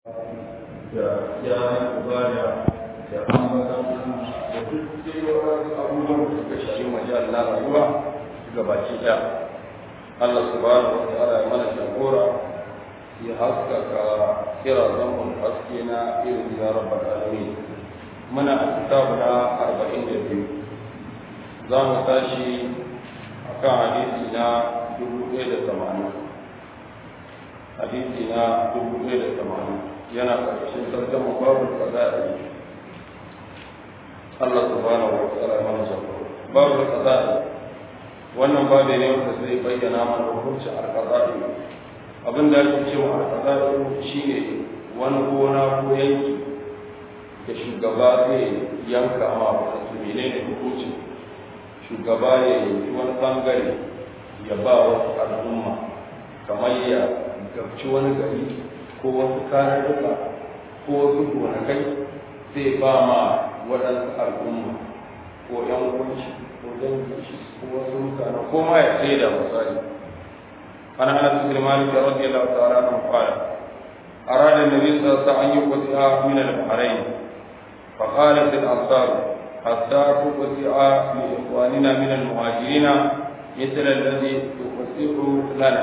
da gyaran ibada da ambatan da duk dai wasu abubuwan da suka shafi majal na rayuwa ga baki ɗaya Allah subhanahu wa ta'ala ya mana jagora ya haskaka kira zaman haske na irin ya rabbal alamin muna a kitabu na arba'in da biyu za mu tashi a kan hadisi na dubu ɗaya da tamanin hadisi na dubu ɗaya da tamanin yana ƙarshen tarjama babu qada'i Allah subhanahu wa ta'ala ya mana jagora babu qada'i wannan babu ne wanda zai bayyana mana hukuncin al-qada'i abin da ake cewa al-qada'i shine wani gona ko yanki da shugaba zai yanka ma wasu menene hukuncin shugaba ya yanki wani bangare ya ba wasu al'umma kamar ya gabci wani gari ko wasu kararruka ko wasu gonakai zai ba ma waɗansu al'umma ko ‘yan kunci ko dangi ko wasu mutane ko ma ya sai da misali an hana su girmani da rabbi Allah ta'ala nan fara أراد النبي صلى الله عليه وسلم أن يقطع من البحرين فقالت الأنصار حتى تقطع لإخواننا من المهاجرين مثل الذي تقطع لنا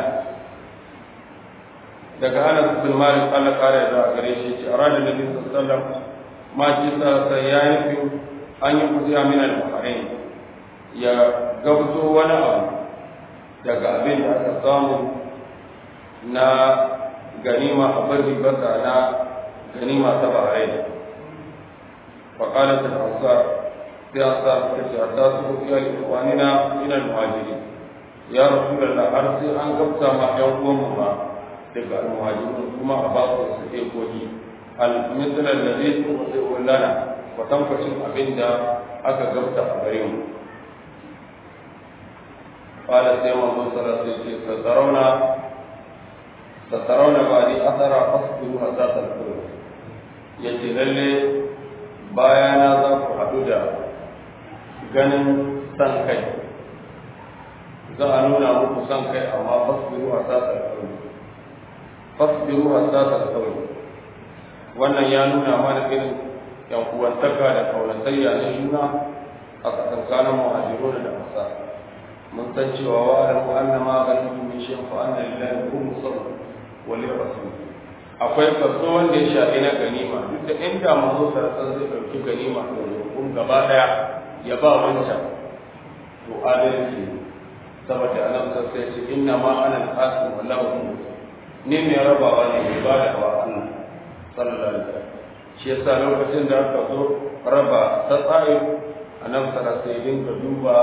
daga Anas bin Malik Allah kare da gare shi ce arada Nabi sallallahu alaihi wasallam ma ji sa sai ya yi an yi kuziya min al-Bahrain ya gabzo wani abu daga abin da aka samu na ganima a bari basa na ganima ta Bahrain fa qalat al-ansar sai ansar ta ce ta su ya li ikhwanina min al-muhajirin ya rasulullah har sai an gabta ma yan uwan mu ba daga almuhajirun kuma a ba su su ke kogi almisalar da zai su wasu wallana kwatankwacin abin da aka gabta a gare mu ƙwada sai manzo sara sai ce sassarauna sassarauna ba ni asara fasbiru a zata kuro ya ce lalle bayana za ku haɗu da ganin san kai za a nuna muku san kai amma fasbiru a zata kuro fasbiru hatta tasawun wannan ya nuna mana irin yan uwantaka da kaulatayya na juna a tsakankanin muhajirun da amsa mun san cewa wa alamu anna ma ganin min shin fa anna lillahi kullu sabr wa li rasul akwai kaso wanda ya shafi na ganima duk da inda manzo sarrafa zai dauki ganima da kun gaba daya ya ba wancan to adalci saboda annabi sai ya ce inna ma ana al-qasim wallahu ne mai rabawa ne mai ba da wa Allah sallallahu alaihi wasallam shi yasa lokacin da aka zo raba ta tsaye annabi sallallahu alaihi dinga duba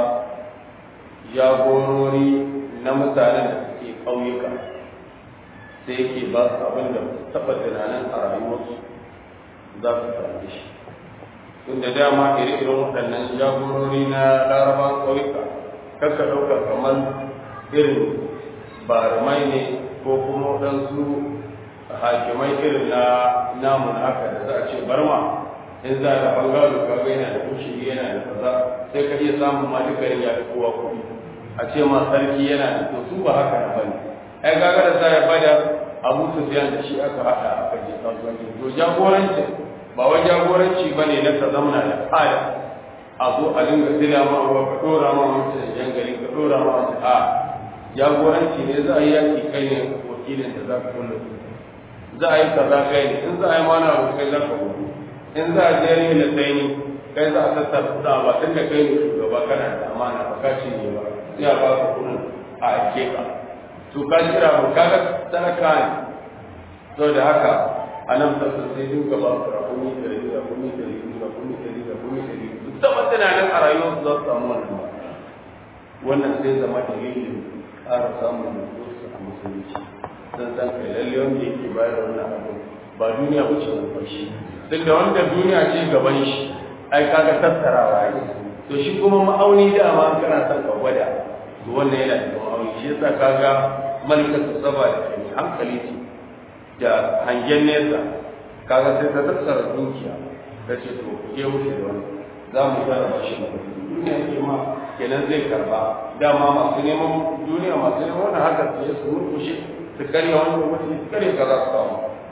jagorori na mutanen da suke ƙauyuka sai yake ba su abin da taɓa tunanin a rayuwarsu za su same shi tunda dama ire-iren waɗannan jagorori na laraban ƙauyuka kakka ɗauka kamar irin barumai ne ko kuma waɗansu hakimai irin na namun haka da za a ce barma in za a bangaro kaga yana da kushi yana da kaza sai ka iya samun ma duka ya fi kowa kuɗi a ce ma sarki yana da to su ba haka na bane ai kaga da za ya bada abu su da shi aka haɗa aka je kasuwanci to jagoranci ba wai jagoranci ba ne na ka zamana da fada a zo a dinga sila ma ruwa ka ɗora ma wancan jangali ka ɗora ma wancan a jagoranci ne za a yi yaki kai ne wakilin da za ka kulle za a yi kaza kai ne in za a yi mana abu kai za ka gudu in za a je ne da sai ne kai za a tattara kuɗa ba tun da kai ne shugaba kana da amana ba ka ci ne ba sai a ba ka kuɗin a ake ka to ka jira ba ka ga talaka ne to da haka a nan sassa sai dinka ba ku rakumi da riga rakumi da riga rakumi da riga rakumi da riga duk taɓa tunanin a rayuwarsu za su samu wannan wannan sai zama dalilin ƙara samun nutsuwarsu a musulunci don san kai lalle wanda yake bayar wannan abu ba duniya ba ce gaban shi duk da wanda duniya ce gaban shi ai kaga tattarawa ne to shi kuma ma'auni dama kana son ka gwada to wannan yana da ma'auni shi yasa kaga malikatu saba da kai hankali ce da hangen nesa kaga sai ta tattara dukiya ta ce to ke wuce da wani za mu jarraba shi da duniya ke ma kenan zai karba dama masu neman duniya masu neman wani haka su su murkushe su karya wani lokaci su karya ka za su samu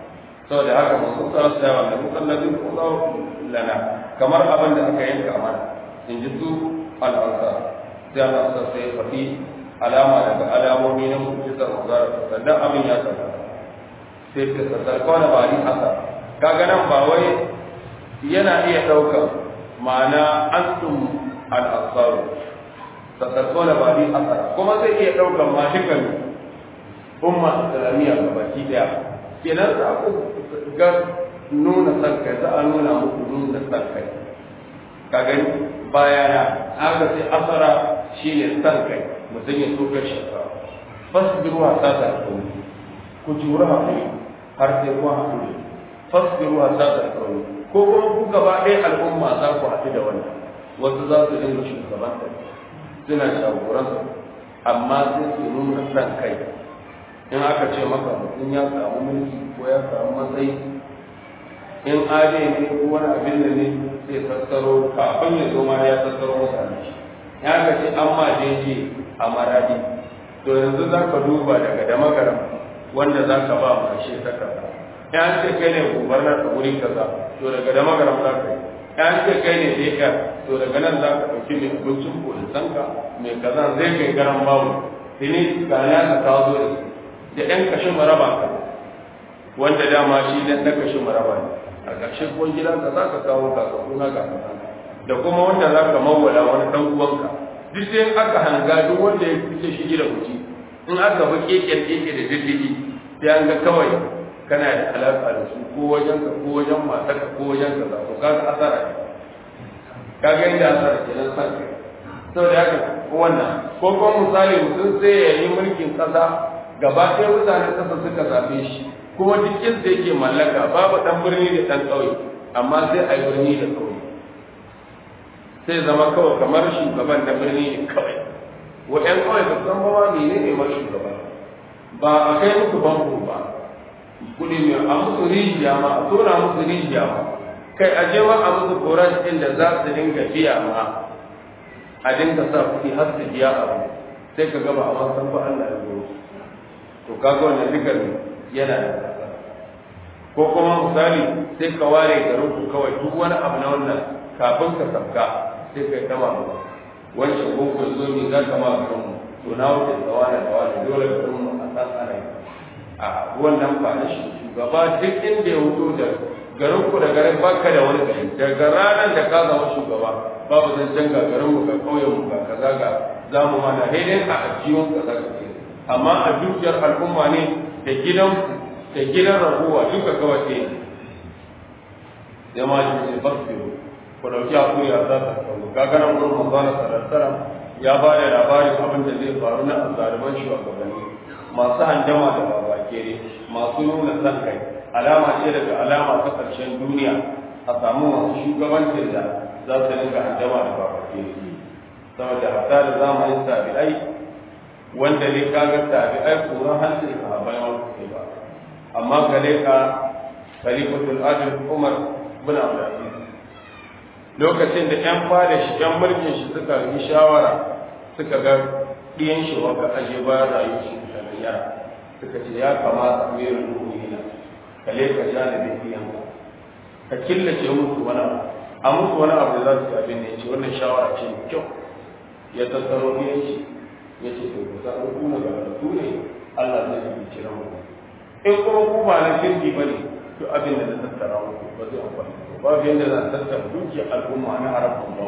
saboda haka masu tsara su yawa da musallazin kuma lana kamar abin da aka yanka mana in ji su al'ansa sai al'ansa sai faɗi alama daga alamomi na mu'jizar manzara sannan abin ya tabbata sai ka sassar kawai ba ni haka kaga nan ba wai yana iya ɗaukar ma'ana antum al'ansaru sassar kawai ba ni haka kuma zai iya ɗaukar ma dukkan umma islamiyya ga baki daya kenan za ku ga nuna san kai za a nuna muku nuna san kai ka gani bayana aka sai asara shine san kai mutum ya so kai shaka fasbiru wa sata kauni ku jura hakuri har sai ku hakuri fasbiru wa sata kauni ko kuma ku gaba ɗaya al'umma za ku haɗu da wannan wasu za su dinga shugabanta suna jagoranta amma sai su nuna san kai in aka ce maka mutum ya samu mulki ko ya samu matsayi in ade ne ko wani abin da ne sai tattaro kafin ya zo ma ya tattaro mutane shi ya ka ce an ma jeje a maradi to yanzu za ka duba daga da magaram wanda za ka ba mu ashe ta kaza ya an ce kai ne gubernar a wurin kaza to daga da magaram za ka yi ya an ce kai ne deka to daga nan za ka ɗauki mai abincin polisanka mai kaza zai kai garan bawu tuni ga ya ka kawo da su da ɗan kashin maraba ka wanda dama shi dan ɗan kashin maraba ne a ƙarshen kwan gidanka za ka kawo kakakuna ga da kuma wanda za ka mawala wani ɗan uwanka duk sai aka hanga duk wanda ya fice shi da kuci in aka bi keken keke da diddigi sai an ga kawai kana da alaƙa da su ko wajen ka ko wajen matarka ko wajen ka za to kaga asara ne kaga inda asara kenan san kai saboda haka wannan ko kuma misali mutum sai ya yi mulkin ƙasa gaba ɗaya mutanen ƙasa suka zaɓe shi kuma duk inda yake mallaka babu ɗan birni da ɗan ƙauye amma sai a yi birni da ƙauye sai zama kawai kamar shugaban na birni ne kawai wa ƴan ƙauye ba san ba mene ne ma shugaba ba a kai musu banko ba kuɗi mai a musu rijiya ma a tona musu rijiya ma kai a je ma a musu koran ɗin da za su dinga biya ma a dinga sa kuɗi har su biya abu sai ka gaba a san ba Allah ya zo to kaga wannan dukkan yana da tsada ko kuma misali sai ka ware garin ku kawai duk wani abu na wannan kafin ka sabka sai kai ta mamu wancan boko zo ne za ka ma garin mu to na wuce da wani da wani dole garin mu a san ana yi a wannan ba na shi shugaba duk inda ya wuto da garin ku da garin baka da wani gari daga ranar da ka zama shugaba babu zancen ga garin mu ga ƙauyen mu ga kaza ga zamu mana daidai a ajiyun kaza ka ce amma a dukiyar al'umma ne da gidan da gidan rahuwa duka kawai ne jama'a shi ne fasfiru ku dauki hakuri a za ta kawo kaga nan gurin manzana sallallahu ya ba da labarin abin da zai faru na azzaluman shugabanni masu handama da babakere masu nuna san kai alama ce daga alama ta ƙarshen duniya a samu masu shugabancin da za su dinga handama da babakere saboda hatta da zamanin tabi'ai wanda ne kaga tabi'ai tsoron hancin sahabbai wani ba amma ka leka khalifatul adil umar bin abdulaziz lokacin da yan fada shi yan mulkin shi suka yi shawara suka ga ɗiyan shi wanda aje bayan rayuwar shi da yara suka ce ya kamata amirul mu'minin ka leka janibin ɗiyan ka killace musu wani abu a musu wani abu da za su yi abin da ya ce wannan shawara ce mai kyau ya tattaro ɗiyan shi ya ce to ku san ku na gargatu ne Allah zai yi cire mu in kuma ku ba na kirki ba ne to abin da na tattara muku ba zai amfani ba babu yadda za a tattara dukiyar al'umma na harafin ba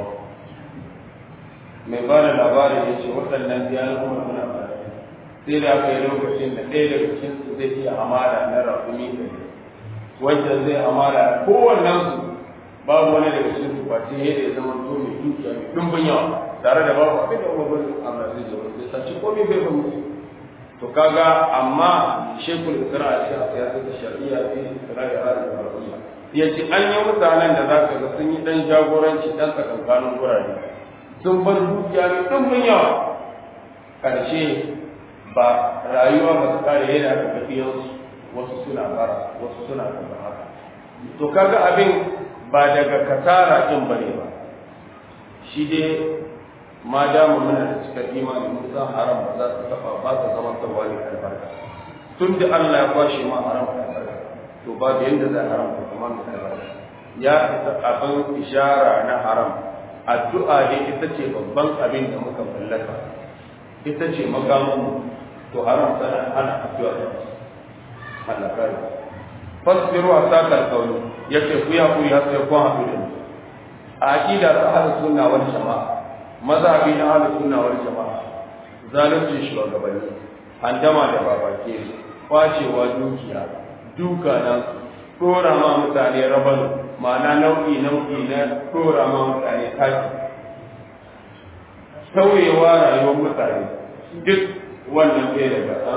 mai ba da labarin ya ce waɗannan biyan kuma muna ba sai da aka yi lokacin da ɗaya daga cikin su zai iya amara na rafumi ɗari wancan zai amara kowannen su babu wani daga cikin su face yadda ya zama to mai dukiya mai ɗumbin yawa tare da babu abin da umar bin amr zai je wanda sai ci komai bai ban musu to kaga amma shekul isra'a shi a siyasar da shari'a fi isra'a da arabiya ya ce an yi mutanen da za ka ga sun yi dan jagoranci dan tsakankanin gurare sun bar dukiya mai ɗumbin yawa ƙarshe ba rayuwa ba su kare yana da tafiyansu wasu suna bara wasu suna kaza haka to kaga abin ba daga kasara kin bane ba shi dai ma dama muna da cikar imani mun san haram ba za su taba ba ta zama tawali albarka tun da Allah ya kwashe ma haram albarka to babu yadda za a haramta kamar misali ya isa abin ishara na haram addu'a ne ita ce babban abin da muka mallaka ita ce makamun to haram sana ana addu'a da Allah kare fasbiru a sakar kauni yake ku ya ku ya sai kun haɗu da a aqida ta ahlus sunna wal jama'a mazhabi na ahlus sunna wal jama'a zalunci shugabanni handama da babake kwacewa dukiya duka nan dora ma mutane rabanu ma'ana nau'i nau'i na dora ma mutane taki sauyewa rayuwar mutane duk wannan bai daga ɗan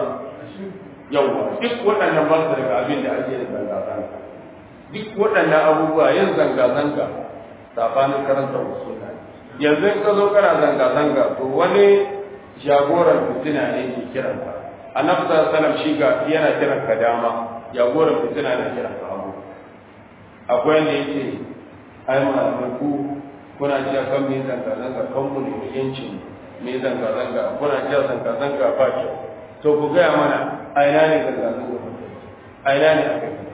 yawwa duk waɗannan ba su daga abin da ake yin zanga-zanga duk waɗannan abubuwa yin zanga-zanga sabanin karanta wasu yanzu in ka zo kana zanga-zanga to wani jagoran fitina ne ke kiranka annabi sallallahu alaihi wasallam shi ga yana kiranka dama jagoran fitina na kiranka hagu akwai wanda yake ai malamai ku kuna cewa kan mai zanga-zanga kan mu ne yancin mai zanga-zanga kuna cewa zanga-zanga ba kyau to ku gaya mana a ina ne zanga-zanga a ina ne aka yi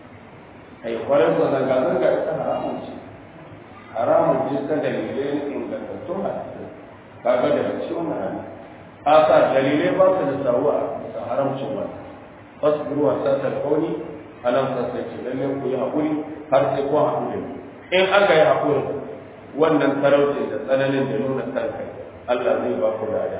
a yi kwarar da zanga-zanga ita haramun ce haramun ce ta dalilai ingantattun hadisi kaga da ciwon hali asa dalilai ba su da sawuwa da haramcin wani fasbiru wa sata kauni anan sa sai ce lalle ku yi haƙuri har sai ku haƙuri in aka yi haƙuri wannan talauci da tsananin da nuna san kai Allah zai ba ku lada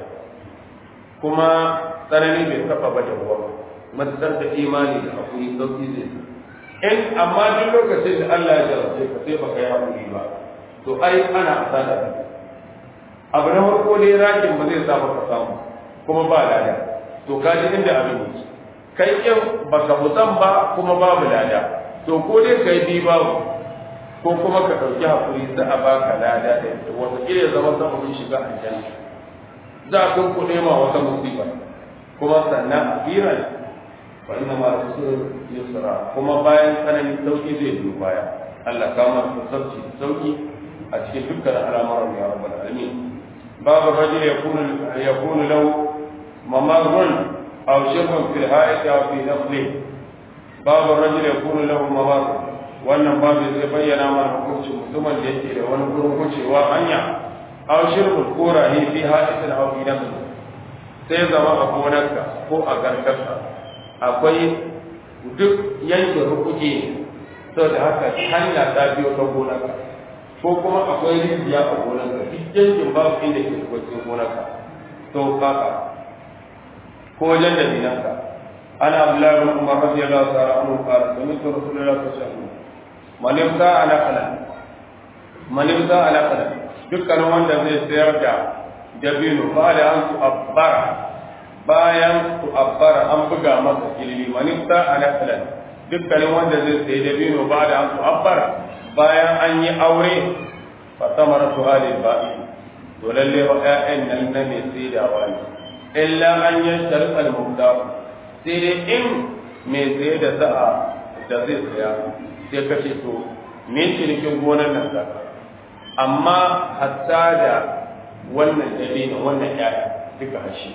kuma tsanani bai taɓa ba da ruwa matsar da imani da haƙuri sauƙi zai in amma duk lokacin da Allah ya jarabce ka sai baka yi haƙuri ba to ai ana asara abu na farko dai rakin ba zai sa baka samu kuma ba lada to ka ji inda abin yake kai kin baka musan ba kuma babu lada to ko dai kai bi babu ko kuma ka ɗauki hakuri za a baka lada da ita wata kila zama sababin shiga aljanna za a kun kuɗe ma wata musiba kuma sannan akiran fa inna ma rasul yusra kuma bayan tsananin sauki zai biyo baya Allah kama da sauki sauki a cikin dukkan al'amuran ya rabbal alamin babu rajul yakunu yakunu lahu mamarrun aw shirkun fil ha'id aw fi nafli babu rajul yakunu lahu mamarrun wannan babu zai bayyana mana hukuncin mutumin da yake da wani gurin wucewa hanya aw shirkun ko rahi fi ha'id aw fi nafli sai zama a gonarka ko a garkarka akwai duk yankin rukuki saboda haka hanya ta biyo ta gonarka ko kuma akwai rijiya a gonarka duk yankin babu inda ke da cikin gonarka to kaka ko wajen da dinanka ana abdullahi bin umar radiyallahu ta'ala anhu qala sami'tu rasulullahi sallallahu alaihi wasallam man yamsa ala qala man yamsa ala qala dukkan wanda zai sayar da dabino ba da an su abbara bayan su abbara an buga masa kilili man yamsa ala qala dukkanin wanda zai sayi dabino ba da an su abbara bayan an yi aure fa samara su halin ba'i to lalle wa ƴaƴan nan na mai saidawa ne illa an yi sharfal mubda sai dai in mai saye da sa'a da zai saya sai ka ce to me cinikin gonar nan ka amma hatta da wannan dabino wannan ƴaƴa duka hashi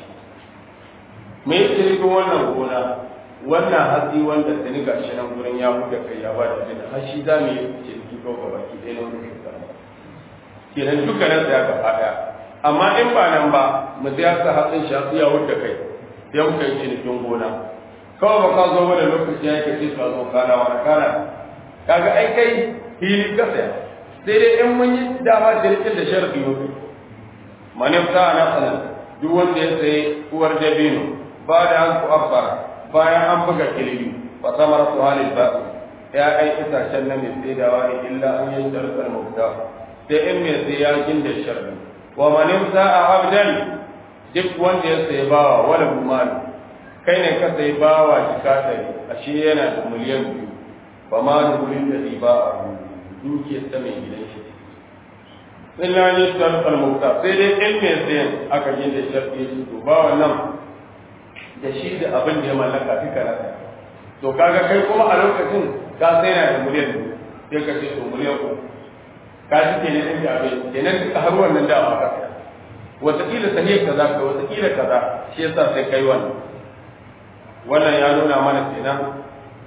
me cinikin wannan gona wannan hatsi wanda ta ni gashi nan gurin ya buga kai ya ba da jini har shi za mu yi ciniki ko gaba ki ɗaya na wani kusa kenan duka nan sai aka faɗa amma in ba nan ba mu sai aka hatsin shi hatsi ya wuce kai sai muka yi cinikin gona kawai ba ka zo wani lokaci ya ka ce ka zo kana wani kana kaga ai kai fili ka saya sai dai in mun yi dama cinikin da sharfi mutu manifta na sanar duk wanda ya sayi uwar dabino ba da an ku abbara bayan an buga kilimi fa samara su halin ba ya ai itacen na mai saidawa ne illa an yi sharkar mubda sai in mai sai ya ginda sharri wa manin sa'a abdan duk wanda ya sayi bawa wala bumani kai ne ka sayi bawa jika ɗari ashe yana da miliyan biyu ba ma da wurin da riba a dukiyar ta mai gidan shi illa ne sharkar mubda sai dai in mai sayan aka ginda sharri su to bawa nan da shi da abin da ya mallaka duka na to kaga kai kuma a lokacin ka sai na da miliyan sai ka ce to miliyan ku ka ji ke ne ɗin da abin kenan duka har wannan da ba ka wataƙila sahiyar kaza ka wataƙila kaza shi yasa sai kai wannan wannan ya nuna mana kenan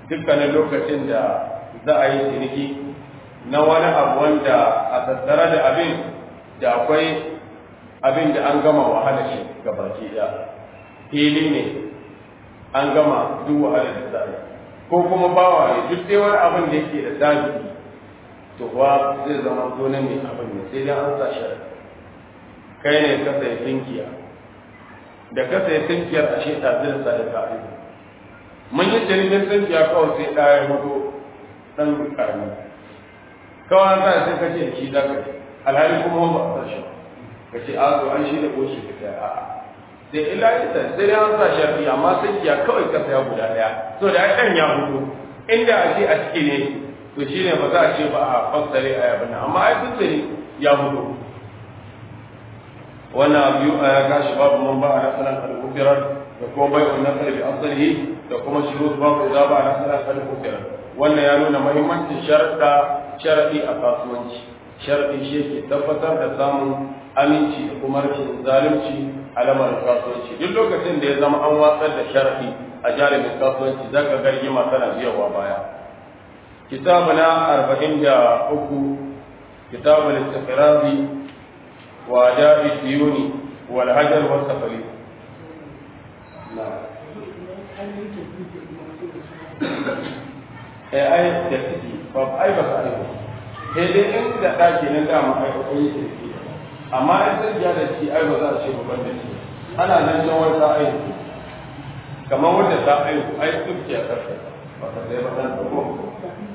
dukkanin lokacin da za a yi ciniki na wani abu wanda a tattare da abin da akwai abin da an gama wahala shi ga baki ɗaya fili ne an gama duk wahalar da za a yi ko kuma bawa ne duk dai wani abin da yake da daji to kuwa zai zama zo na mai abin ne sai dai an sa shari'a kai ne ka sai tinkiya da ka sai tinkiyar a shi ɗazin sa da ka'i mun yi jirgin tinkiya kawai sai ɗaya mutu ɗan ƙarami kawai an sa sai ka ce da shi za ka alhali kuma ba a sa shi ka ce a zo an shi da ƙoshi ka sai a'a sai illa ita sai dai an sa shafi amma tinkiya kawai ka saya guda ɗaya so da ɗan ya mutu inda a ce a ciki ne to shi ne ba za a ce ba a fassare a yabin nan amma ai tuntuni ya mutu wannan biyu a ya gashi babu man ba a nasarar alkufirar da kuma bai wa nasar bi asali da kuma shiru babu za ba a nasarar alkufirar wannan ya nuna mahimmancin sharaɗa sharaɗi a kasuwanci sharaɗi shi ke tabbatar da samun aminci da kuma rashin zalunci a lamarin kasuwanci duk lokacin da ya zama an watsar da sharaɗi a jarumin kasuwanci za ka gargima tana biyarwa baya كتابنا أربعين جاء أكو كتاب الاستقراض وأداء الديون والهجر والسفري نعم eh ai da ciki ba ai ba sai ba sai dai in da daki na da mu ai ko yi ciki amma in sai ya da shi ai ba za a ce ba da shi ana nan can wata ai kamar wanda ta ai ai duk ya karfe ba ka sai ba dan ko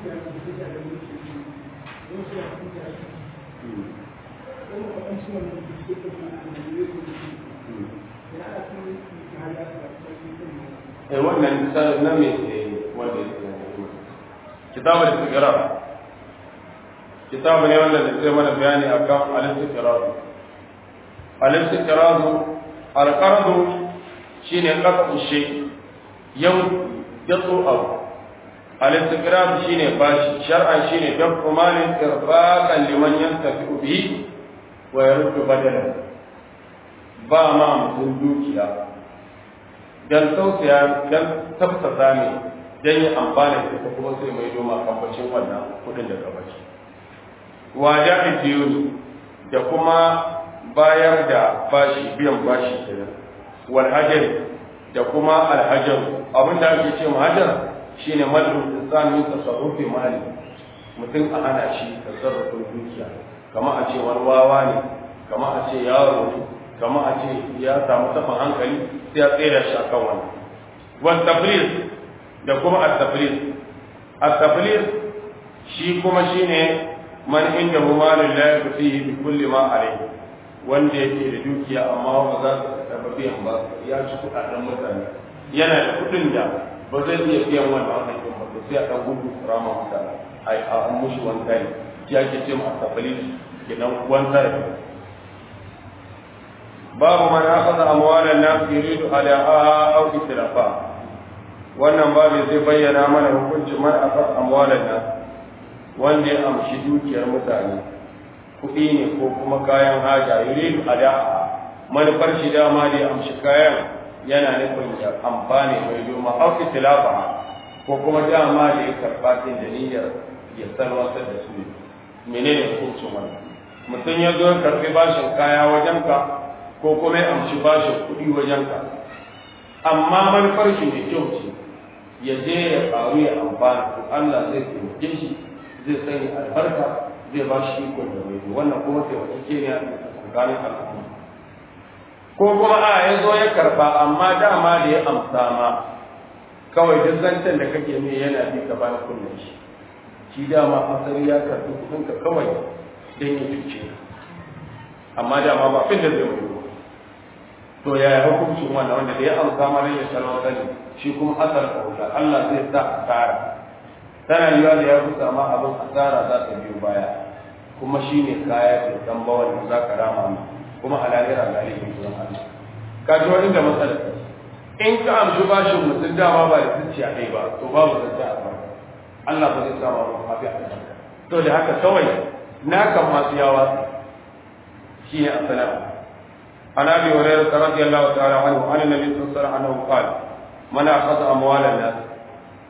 eh wannan na me wanda kitabu al-istiqrar kitabu ne wanda zai mana bayani akan al-istiqrar al-istiqrar al-qard shine qat'u shay yau yatsu abu al-istiqrar shine bashi shar'an shine dafu malin irfaqan liman yantafi bihi wa yaruddu badalan ba ma mutum dukiya dan tausaya dan tafsasa ne dan yi amfani da ita kuma sai mai doma kambacin wannan kudin da ka bashi wa ja'i diyuni da kuma bayar da bashi biyan bashi kenan wal hajar da kuma al hajar abinda ake ce hajar shine madru insan min tasarrufi mali mutum a hana shi tasarrufin dukiya kamar a ce wani wawa ne kamar a ce yaro ne kamar a ce ya samu tafin hankali sai ya tsere shi akan wani wal tafriz da kuma at-tafriz at-tafriz shi kuma shine man inda hu malun la yakfihi bi kulli ma alayhi wanda yake da dukiya amma ba za su taɓa biyan ba ya ci kuɗaɗen mutane yana da kuɗin da ba zai iya biyan wannan hakan ba to sai a ɗan gudu rama mutane a an mushi wani tare shi ake ce ma at-tafriz kenan wani tare babu man akhadha amwalan nas yuridu ala'aha aw islafa wannan babu zai bayyana mana hukuncin man akhadha amwalan nas wanda ya amshi dukiyar mutane kuɗi ne ko kuma kayan haja yuridu ala'aha manufar shi dama da ya amshi kayan yana nufin ya amfani mai doma aw islafa ko kuma dama da ya karɓa da niyyar ya salwantar da su menene hukuncin wannan mutum ya zo ya karɓi bashin kaya wajenka ko kuma ya amshi bashin kuɗi wajenka amma manufar shi mai kyau ce ya je ya faru ya amfana to Allah zai taimake shi zai sanya albarka zai ba shi ikon da mai wannan kuma taimake ne a tsakanin al'umma ko kuma a ya zo ya karba amma dama da ya amsa ma kawai duk zancen da kake mai yana bi ka bayan kunnen shi shi dama asali ya karbi kuɗinka kawai don ya cuce amma dama ba fin da zai mai to ya hukuncin wannan wanda da ya amsa mara ya salwata ne shi kuma asar kauta Allah zai sa asara tana yiwa da ya kusa ma abin asara za ta biyo baya kuma shi ne kaya da dan bawan da za ka rama mu kuma halalira ga alihi zuwan Allah ka ji wani da matsala in ka amshi bashin mutum dama ba da zuciya ɗaya ba to babu zance a ba Allah ba zai sa ma ba mafi a to da haka kawai na kan masu yawa shi ne asalamu عن ابي هريره رضي الله تعالى عنه عن النبي صلى الله عليه وسلم انه قال من اخذ اموال الناس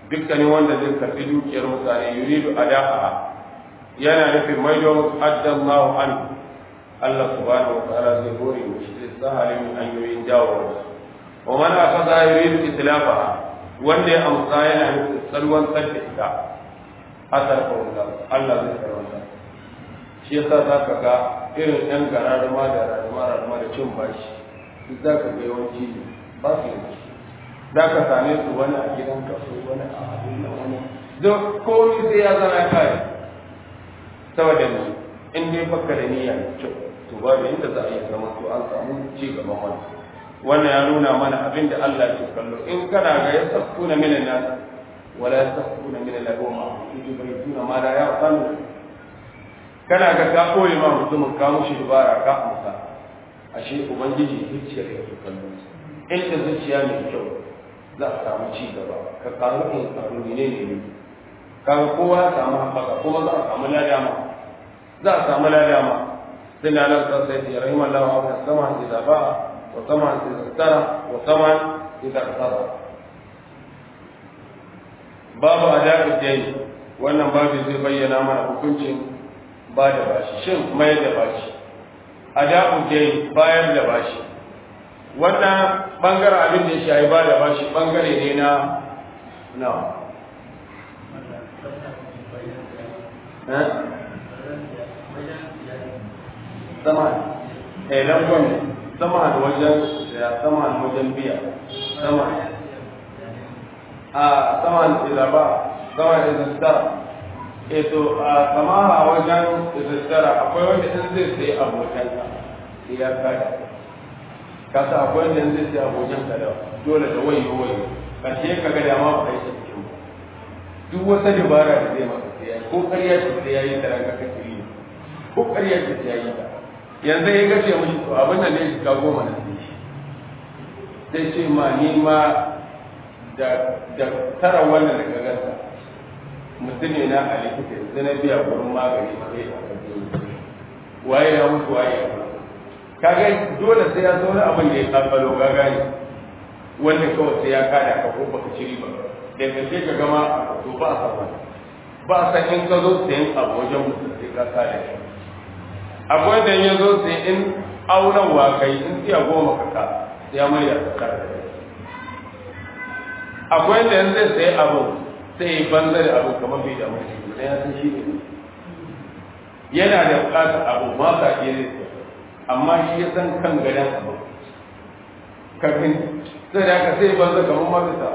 dukkanin wanda zai karɓi dukiyar mutane yuridu ada'a yana nufin maido musu addallahu an Allah subhanahu wa ta'ala zai hore mu shi zai sahale min hanyoyin jawo wa man akhadha yuridu islafaha wanda ya amsa yana nufin salwan sadda ita asar ko Allah zai karwanta shi yasa zaka ga irin ɗan gararuma da raruma raruma da cin bashi duk zaka ga yawanci ba su yi za ka same su wani a gidan kaso wani a abin nan wani don komi sai ya zama kai saboda ne in dai baka da niyya kyau to ba da inda za a yi zama to an samu ci gaban wani wannan ya nuna mana abin da Allah ke kallo in kana ga ya safu na minan nan wala ya safu na minan lahu ma in bai tuna ma da ya sanu kana ga ka koyi ma mutumin ka mushi dubara ka amsa ashe ubangiji zuciyar ya kallo inda zuciya mai kyau za a samu ci gaba ka karu in karu ne ne ne kaga kowa ya samu haɓaka kuma za a samu ladama za a samu ladama sai na nan sai sai rahim Allah wa sama idza ba wa sama idza tara wa sama idza tara babu adabi dai wannan babu zai bayyana mana hukuncin ba da bashi shin mai da bashi adabu dai bayar da bashi wannan bangaren abin da ya shayi ba da bashi bangare ne na na sama eh langon sama da wajen ya sama da wajen biya sama a sama da ba sama da zastara eh to a sama a wajen zastara akwai wanda in zai sai abokansa ya kada kasa akwai wanda zai sai abokan ka da dole da wayo wayo karshe ka ga dama ba kai shi cikin duk wata dabara da zai maka sai yayi ko ƙarya ce sai yayi da ranka kake yi ko ƙarya ce sai yayi ta yanzu ya gace mishi to abin nan ne shi ka goma na sai shi sai ce ma ni ma da da tara wannan da ka gasa mutum ne na a likita yanzu na biya gurin magani sai a waye ya mutu waye ya mutu kaga dole sai ya zauna abin da ya kabbalo ka gane wanda kawai sai ya kada ka ko baka ci riba da kace ka gama to ba sa ba ba san in ka zo sayan abu wajen mutum sai ka kada shi akwai da ya zo sai in auren wa kai in tiya goma ka ka ya mai da ka kada akwai da yanzu zai sayi abu sai banza da abu kamar bai da mutum sai ya san shi ne yana da bukatar abu ma ka ke zai amma shi ya san kan gadon abu kafin sai da aka sai banza kamar mafita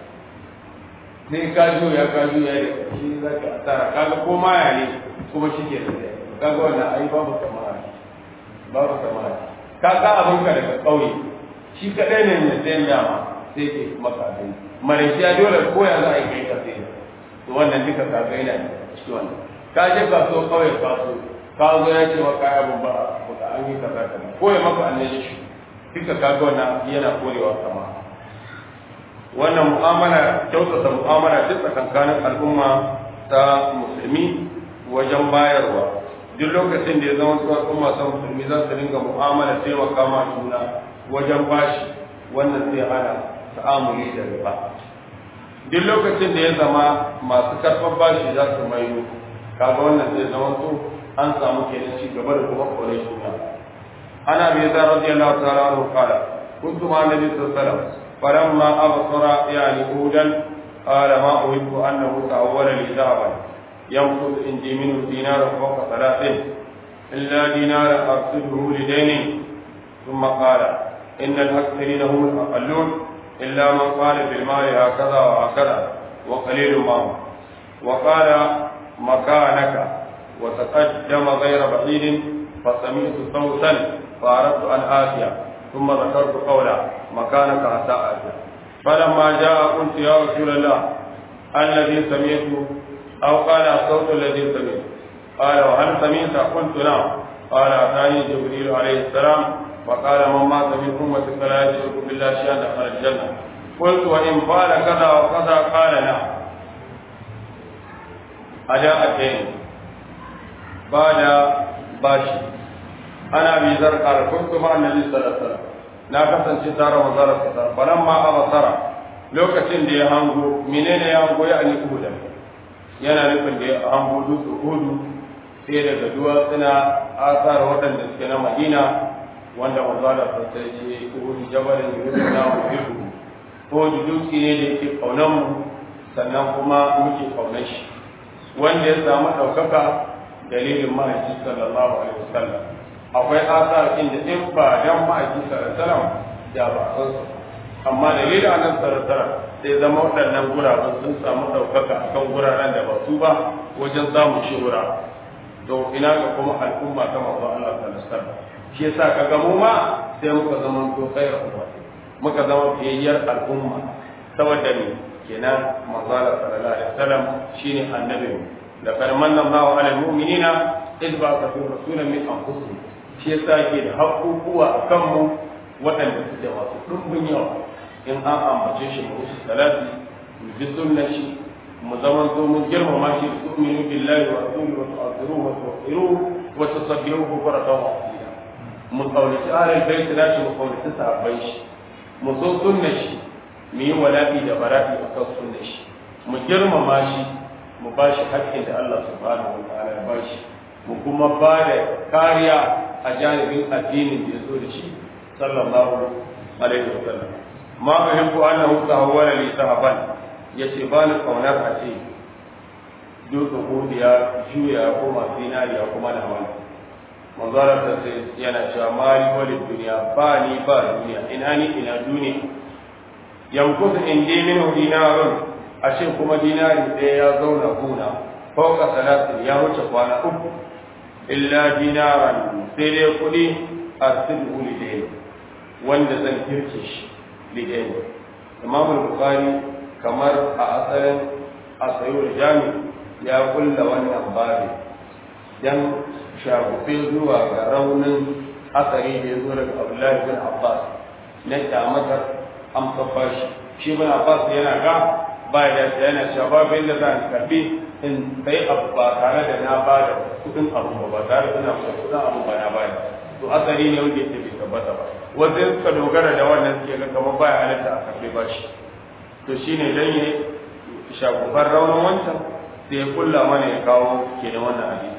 sai ka ya ka ya da shi za ka asara kaga ko maya ne kuma shi ke da kaga wannan ai babu kamara babu kamara ka ka abin ka daga ƙauye shi kaɗai ne mai sayan dama sai ke maka abin malaysia dole ko ya za a yi kai ka sai to wannan duka ka ga yana cikin wannan ka je kasuwa ƙauye kasuwa ka zo ya ce maka ya ba ba an yi kaza kaza ko ya maka annabi shi duka kaga wannan yana korewa sama wannan mu'amala kyautata mu'amala duk tsakankanin al'umma ta musulmi wajen bayarwa duk lokacin da ya zama su al'umma ta musulmi za su dinga mu'amala taimaka ma juna wajen bashi wannan zai hana ta'amuli da riba duk lokacin da ya zama masu karɓar bashi za su mayo kaga wannan zai zama su an samu kenan ci gaba da kuma kore juna ana bai zan radiyallahu ta'ala anhu qala kuntu ma nabi sallallahu alaihi wasallam falamma absara yani hudan qala ma uhibbu annahu ta'awwala li da'ban yanqud indi minhu dinaran fawqa thalathin illa dinaran arsiluhu li daynin ثم قال إن الأكثرين هم الأقلون إلا من قال بالمال هكذا وهكذا وقليل ما هو وقال مكانك وتقدم غير بعيد فسمعت صوتا فأردت أن آتي ثم ذكرت قولا مكانك حتى آتي فلما جاء قلت يا رسول الله الذي سمعت أو قال الصوت الذي سمعت قال وهل سمعت قلت نعم قال أتاني جبريل عليه السلام وقال من مات من أمتك لا يشرك بالله شيئا دخل الجنة قلت وإن فعل كذا وكذا قال نعم أداء الدين بعد باشي أنا أبي ذر قال كنت مع النبي صلى الله عليه وسلم لا كسن ستار وزار الستار فلما أبصر lokacin da ya hango menene ya hango ya ali uhudan yana nufin da ya hango dutse uhudu sai daga duwatsuna asar waɗanda suke na madina wanda manzala sassa ya ce uhudu jabalin yuhudu na uhudu uhudu dutse ne da yake kaunan mu sannan kuma muke kaunan shi wanda ya samu ɗaukaka dalilin ma'aiki sallallahu alaihi wasallam akwai asar inda in ba dan ma'aiki sallallahu alaihi wasallam da ba san su amma dalilin annan sallallahu alaihi wasallam sai zama waɗannan guraben sun samu ɗaukaka akan guraren da ba su ba wajen samun shuhura to ina ga kuma al'umma ta manzo Allah sallallahu alaihi wasallam shi yasa kaga mu ma sai muka zama to khairu ummati muka zama fiyayyar al'umma saboda ni kenan manzo Allah sallallahu alaihi wasallam shine annabi da farmanna Allahu ala almu'minina id ba'atha fi rasulan min anfusihim shi yasa ke da haƙuƙuwa a kanmu waɗanda suke masu ɗumbin yawa in an ambace shi mu su salati mu ji sunna shi mu zaman to mun girmama shi su tu'minu billahi wa rasulihi wa tu'azziruhu wa tuwaqqiruhu wa tusabbihuhu bukratan wa asila mu kaunaci ahlul bait da shi mu kaunaci sahabbai shi mu so sunna shi mu yi wala'i da bara'i a kan sunna shi mu girmama shi mu ba shi haƙƙin da Allah subhanahu wa ta'ala ya ba shi mu kuma ba da kariya a janibin addinin da ya zo da shi sallallahu alaihi wa sallam ma uhibbu annahu tahawwala li sahaban yace ba ni kaunar a ce dutse godiya juya ya koma zinariya kuma na wani manzara ta sai yana cewa mali walid duniya ba ni ba duniya ina ni ina duniya yankusu indi minhu dinarun a ce kuma dinari ɗaya ya zauna kuna fauka salatin ya wuce kwana uku illa dinaran sai dai kuɗi a sidu lidain wanda zan kirke shi lidain imam bukhari kamar a asalin asayul jami ya kulla wannan babi dan shagufe zuwa ga raunin asari da ya zo daga abdullahi bin abbas na kyamatar amsa fashi shi bin abbas yana ga ba ya yana cewa babu inda za a karbi in sai abu ba tare da na ba da kudin abu ba ba tare da na ba kudin abu ba na bada to asali ne wanda yake bai tabbata ba wanda suka dogara da wannan suke ga kamar baya halatta a karbe ba shi to shine dan ya shagufar raunin wancan sai ya kulla mana ya kawo ke da wannan hadisi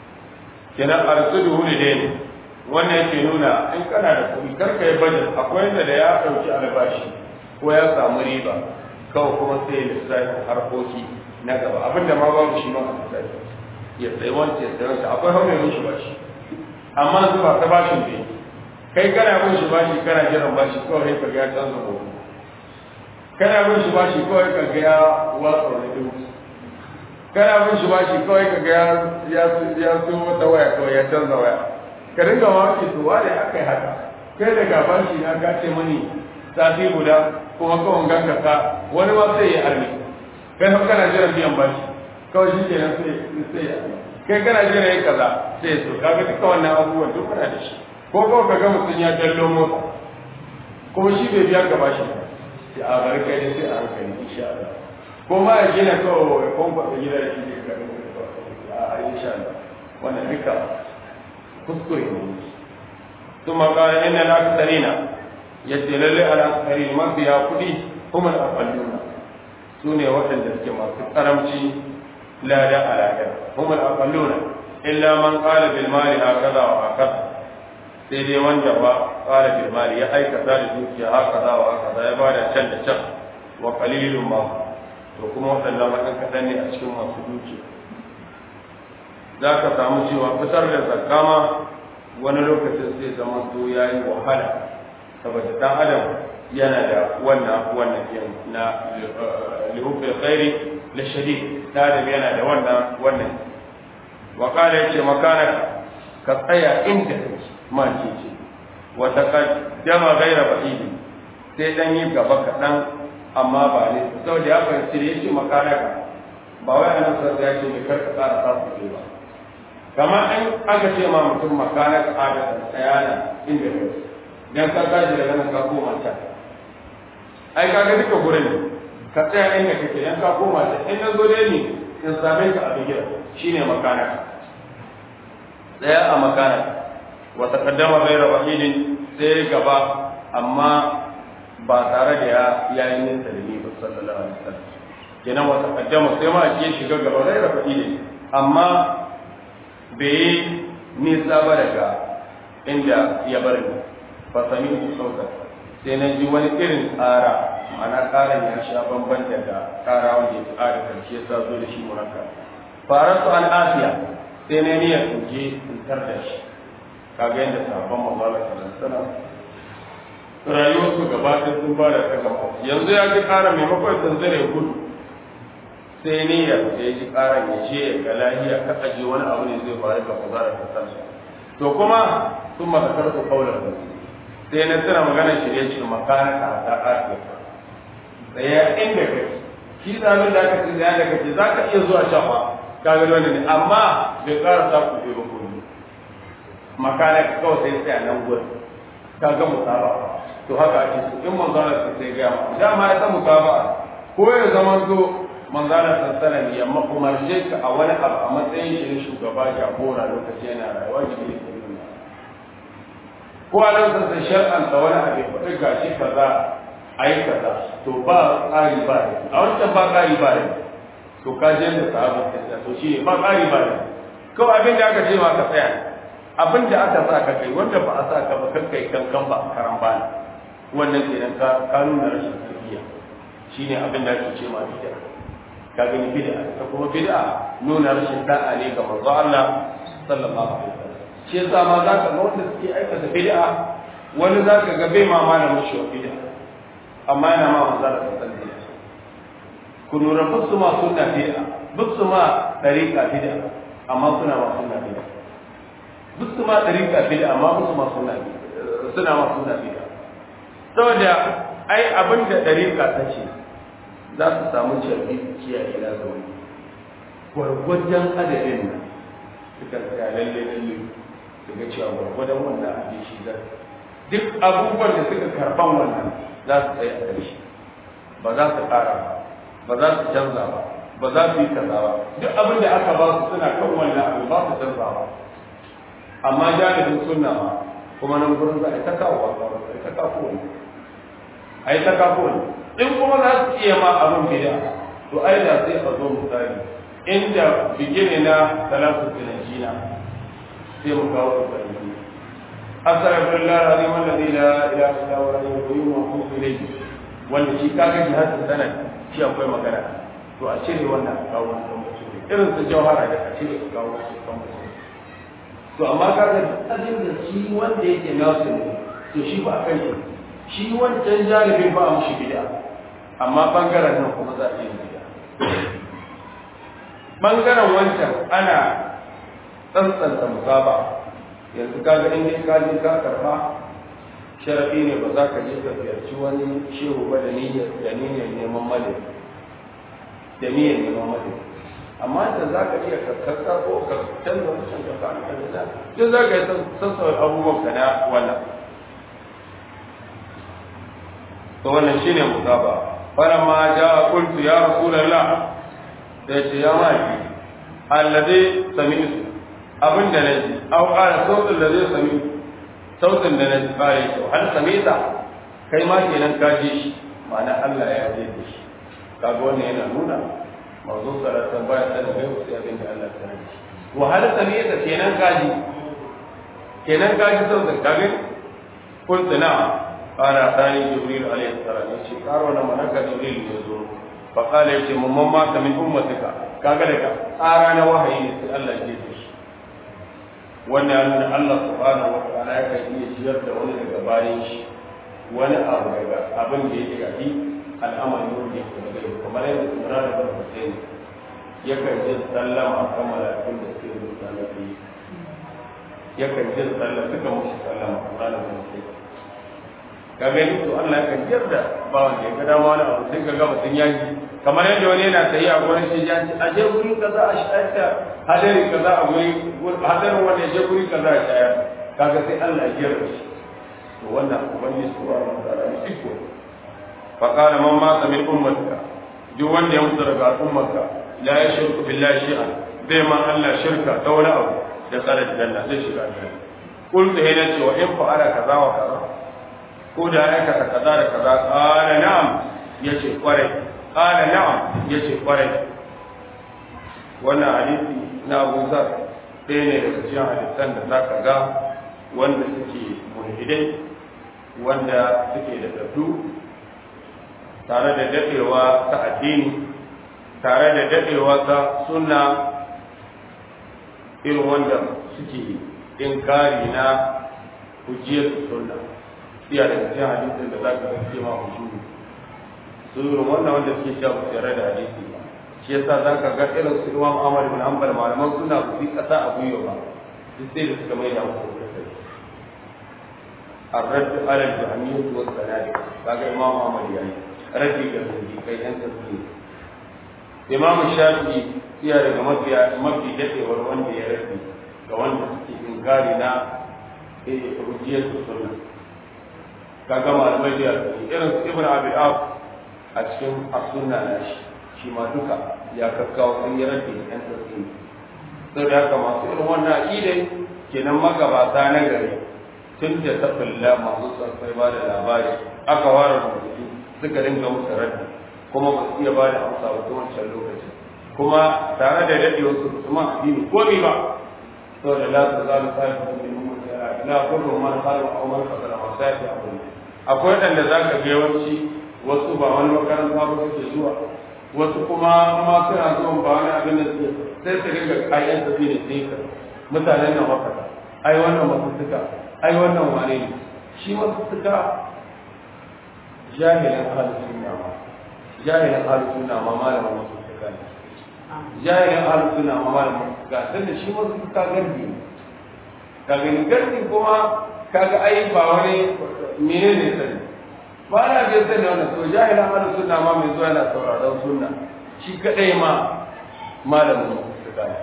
kenan arsudu hu ne wannan yake nuna in kana da kuɗi karka yi budget akwai yadda da ya ɗauki albashi ko ya samu riba kawai kuma sai ya lissafin harkoki na gaba abinda ma babu shi ma a lissafi ya tsaye wancan ya tsaye wancan akwai haunin shi bashi amma su ba ta bashin ne kai kana bin shi bashi kana jiran bashi kawai ka ga ya canza gobe kana bin shi bashi kawai ka ga ya watsa wani dubu kana bin shi bashi kawai ka ga ya ya so wata waya kawai ya canza waya ka dinga mamaki to wane akai haka kai daga bashi na ka ce mani sati guda kuma kawai ganka ka wani ma sai ya arme kai har kana jiran biyan bashi kawai shi kenan sai sai ya kai kana jiran yayi kaza sai ya so kaga duka wannan abubuwan duk kana da shi ko kawai ka ga mutum ya dallo mota kuma shi bai biya ka bashi sai a bari kai ne sai a hankali insha Allah ko ma ya gina kawai ya kwamfa da gida da shi ne ka a insha Allah wannan duka kuskure ne ثم قال إن الأكثرين يدلل على الأكثرين ما فيها كلي هم الأقلون سوني وحن ذلك ما في الأرمشي لا لا على هم الأقلون إلا من قال بالمال هكذا وهكذا sai dai wanda ba ƙara bilmali ya aikata da dukiya haka za wa haka za ya bada can da can wa qalilun ma to kuma waɗannan waɗan kaɗan ne a cikin masu dukiya za ka samu cewa fitar da zakka ma wani lokacin sai zama to ya yi wahala saboda dan adam yana da wannan wannan yin na lihubbil khairi la shadid adam yana da wannan wannan wa qala yace makana ka tsaya inda kake ma ce ce wa taqaddama ghayra ba'id sai dan yi gaba kaɗan amma ba ne saboda ya fahimci da yake makana ka ba wai annabi sallallahu alaihi wasallam ya ce karka tsara sa ba kamar an aka ce ma mutum makanar adadin tsayana inda ne dan ka tashi daga nan ka koma can ai kaga duka gurin ne ka tsaya inda kake dan ka koma can in na zo dai ne in same ka a bigira shine makana tsaya a makana wa taqaddama ghayra wahidin sai gaba amma ba tare da ya yayin nisa da ni ba sallallahu alaihi wasallam kenan wata kaddama sai ma ya shiga gaba zai da faɗi ne amma bai yi nisa ba daga inda ya bar ni fa sami ku sauka sai na ji wani irin tsara ma'ana tsarin ya sha bamban daga tsara wanda ya tsara karshe ya sa zo da shi murakka fara su an asiya sai na niyyar in je in tar da shi kaga yadda sabon mazala sallallahu alaihi wasallam rayuwar su gaba ɗaya sun fara ta gaba yanzu ya ji ƙara maimakon zanzare gudu sai niyyar da ya ji ƙaran ya je ya ga lahiya ka aje wani abu ne zai faru ga mazala ta sallallahu to kuma sun makasar su kaular da sai na tuna magana shirye shi makana ka ta asiya tsaya inda kai shi zamin da aka ce da yadda kace za ka iya zuwa shafa ka ga wani ne amma bai ƙara sa ku ba kuma makana ka kawai sai tsaya nan gurin ka ga musaba to haka ake so in manzana sai sai ga ma dama ya san musaba ko ya zama to manzana sassana ne amma umarce ka a wani abu a matsayin shi na shugaba jagora lokaci yana rayuwa ne ne ko a nan sassan shar'anta wani abu ya faɗi gashi kaza a yi kaza to ba ƙari ba ne a wancan ba ƙari ba ne to ka je da sahabin ta to shi ne ba ƙari ba ne kawai abin da aka ce ma ka tsaya abin da aka sa ka kai wanda ba a sa ka ba kan kai kankan ba karan ba ne wannan kenan ka ka nuna rashin tarbiyya shine abin da ake ce ma bid'a ka gani bid'a ta kuma bid'a nuna rashin da'a ne ga manzo Allah sallallahu alaihi wasallam shi yasa ma za ka ga wanda suke aikata bid'a wani za ka ga bai ma malamin shi wa bid'a amma yana ma manzo Allah sallallahu alaihi wasallam ku lura bisu ma sunna bid'a bisu ma dariqa bid'a amma suna ma sunna bid'a bisu ma dariqa bid'a amma bisu ma sunna bid'a suna ma sunna bid'a saboda ai abin da dariqa ta ce za su samu carbi kiyaye na zaune gwargwajen adadin nan suka tsaya lalle lalle su ga cewa gwargwadon wannan abin shi za duk abubuwan da suka karban wannan za su tsaye a ƙarshe ba za su ƙara ba ba za su canza ba ba za su yi kaza ba duk abin da aka ba su suna kan wannan abin ba su canza ba amma jami'in sunna ma kuma nan gurin za a yi ta kawo a a yi ta kawo ne a yi ta kawo ne in kuma za su iya ma abin bida to ai da sai a zo misali inda bigine na salatu tunajina sai mu kawo su bari astaghfir Allah alazim alladhi la ilaha illa huwa al-hayyul qayyum wa atubu ilayhi wanda shi kaga jihadin sanad shi akwai magana to a cire wannan a kawo irin su jawhara da a cire a kawo su kan to amma kaga abin da shi wanda yake nasu ne to shi ba a kan shi shi wancan jaribin ba a mushi bid'a amma bangaren nan kuma za a yi bid'a bangaren wancan ana tsantsanta musaba yanzu kaga in dai ka je ka karba sharafi ne ba za ka je ka ziyarci wani shehu ba da niyyar da niyyar neman malami da niyyar neman malami amma da za ka iya karkarta ko ka canza wancan ka ka ka da duk za ka yi sassauta abubuwan ka na wannan to wannan shine musaba falamma jaa qultu ya rasulullah sai ce ya maki alladhi sami'tu abin da naji aw qala sautin da zai sami sautin da naji kare shi hal samita kai ma kenan ka ji shi ma'ana Allah ya ji da shi kaga wannan yana nuna manzo sallallahu alaihi wasallam ya kai sai abin da Allah ya ji wa hal samita kenan ka ji kenan ka ji sautin ka gani kuntu na'am qala thani jibril alaihi salam yace karo na manaka jibril ya zo fa qala yace mumman ma ka min ummatika kaga daga tsara na wahayi ne sai Allah ya ji shi wannan ya nuna Allah subhanahu wa ta'ala ya kan iya ciyar da wani daga bayan shi wani abu daga abin da yake gafi al'amari wanda yake da gari kamar yadda Imran ibn Hussein yakan jin sallama kan malakun da suke rubuta na biyu yakan jin sallama suka mushi sallama Imran ibn Hussein ka gani to Allah yakan yarda bawan da ya ga dama wani abu sai ka ga mutum ya ji kamar yadda wani yana tayi a gurin shi ya ce a je guri kaza a shayar hadari kaza a guri hadarin wanda ya je guri kaza a shayar kaga sai Allah ya yarda shi to wannan ubangiji subhanahu wa ta'ala ne iko fa qala man mata min ummatika duk wanda ya mutu daga ummarka la yashriku billahi shay'an bai ma Allah shirka ta wani abu da tsara janna zai shiga aljanna qultu hayna ce wa in fa'ala kaza wa kaza ko da ya aikata kaza da kaza qala na'am yace kwarai qala na'am yace kwarai wannan hadisi na Abu Zar ɗaya ne daga cikin hadisan da zaka ga wanda suke mulhidai wanda suke da daddu tare da dadewa ta addini tare da dadewa ta sunna irin wanda suke inkari na hujjiyar sunna iya daga cikin hadisin da za ka ga ce ma hujjuru su irin wannan wanda suke cewa ba tare da hadisi ba shi yasa za ka ga irin su imam Ahmad bin Hanbal malaman suna ku yi kasa a gwiwa ba duk sai da suka mai da musu الرد على الجهمية والزنادقة هذا إمام أحمد يعني رد الجهمية كي أنت تقول إمام الشافعي يا رجل مبي مبي جدي والوان يا ربي كوان تسكي إنكارنا hujjiyar sunna kaga malamai da irin ibn abi ab a cikin as-sunna na shi shi ma duka ya kakkawo sun yi rabbi yan tsarki sai da haka masu irin wannan aqidai kenan magabata na gari tun da ta fulla masu sarfai ba da labari aka ware rubutu suka dinga musu rabbi kuma ba su iya ba da amsa ba wancan lokacin kuma tare da daɗewar su su ma addini ko ba saboda la ta zalu sa'ifu min la kullu man qala aw man qala wa sa'ati abu akwai wadanda zaka ga yawanci wasu ba wani makaranta ba suke zuwa wasu kuma ma suna zuwa ba wani abin da suke sai su dinga ayyan tafi ne sai ka mutanen nan wakata ai wannan masussuka ai wannan wane ne shi masussuka jahilin halin sunna ma jahilin halin sunna ma malamin masussuka ne jahilin halin sunna ma malamin masussuka sanda shi masussuka garbi ne ka gani garbi kuma kaga ai ba wani mene ne sani ba na biyar sani wannan to jahila mana sunna ma mai zuwa yana sauraron sunna shi kadai ma malamin su gane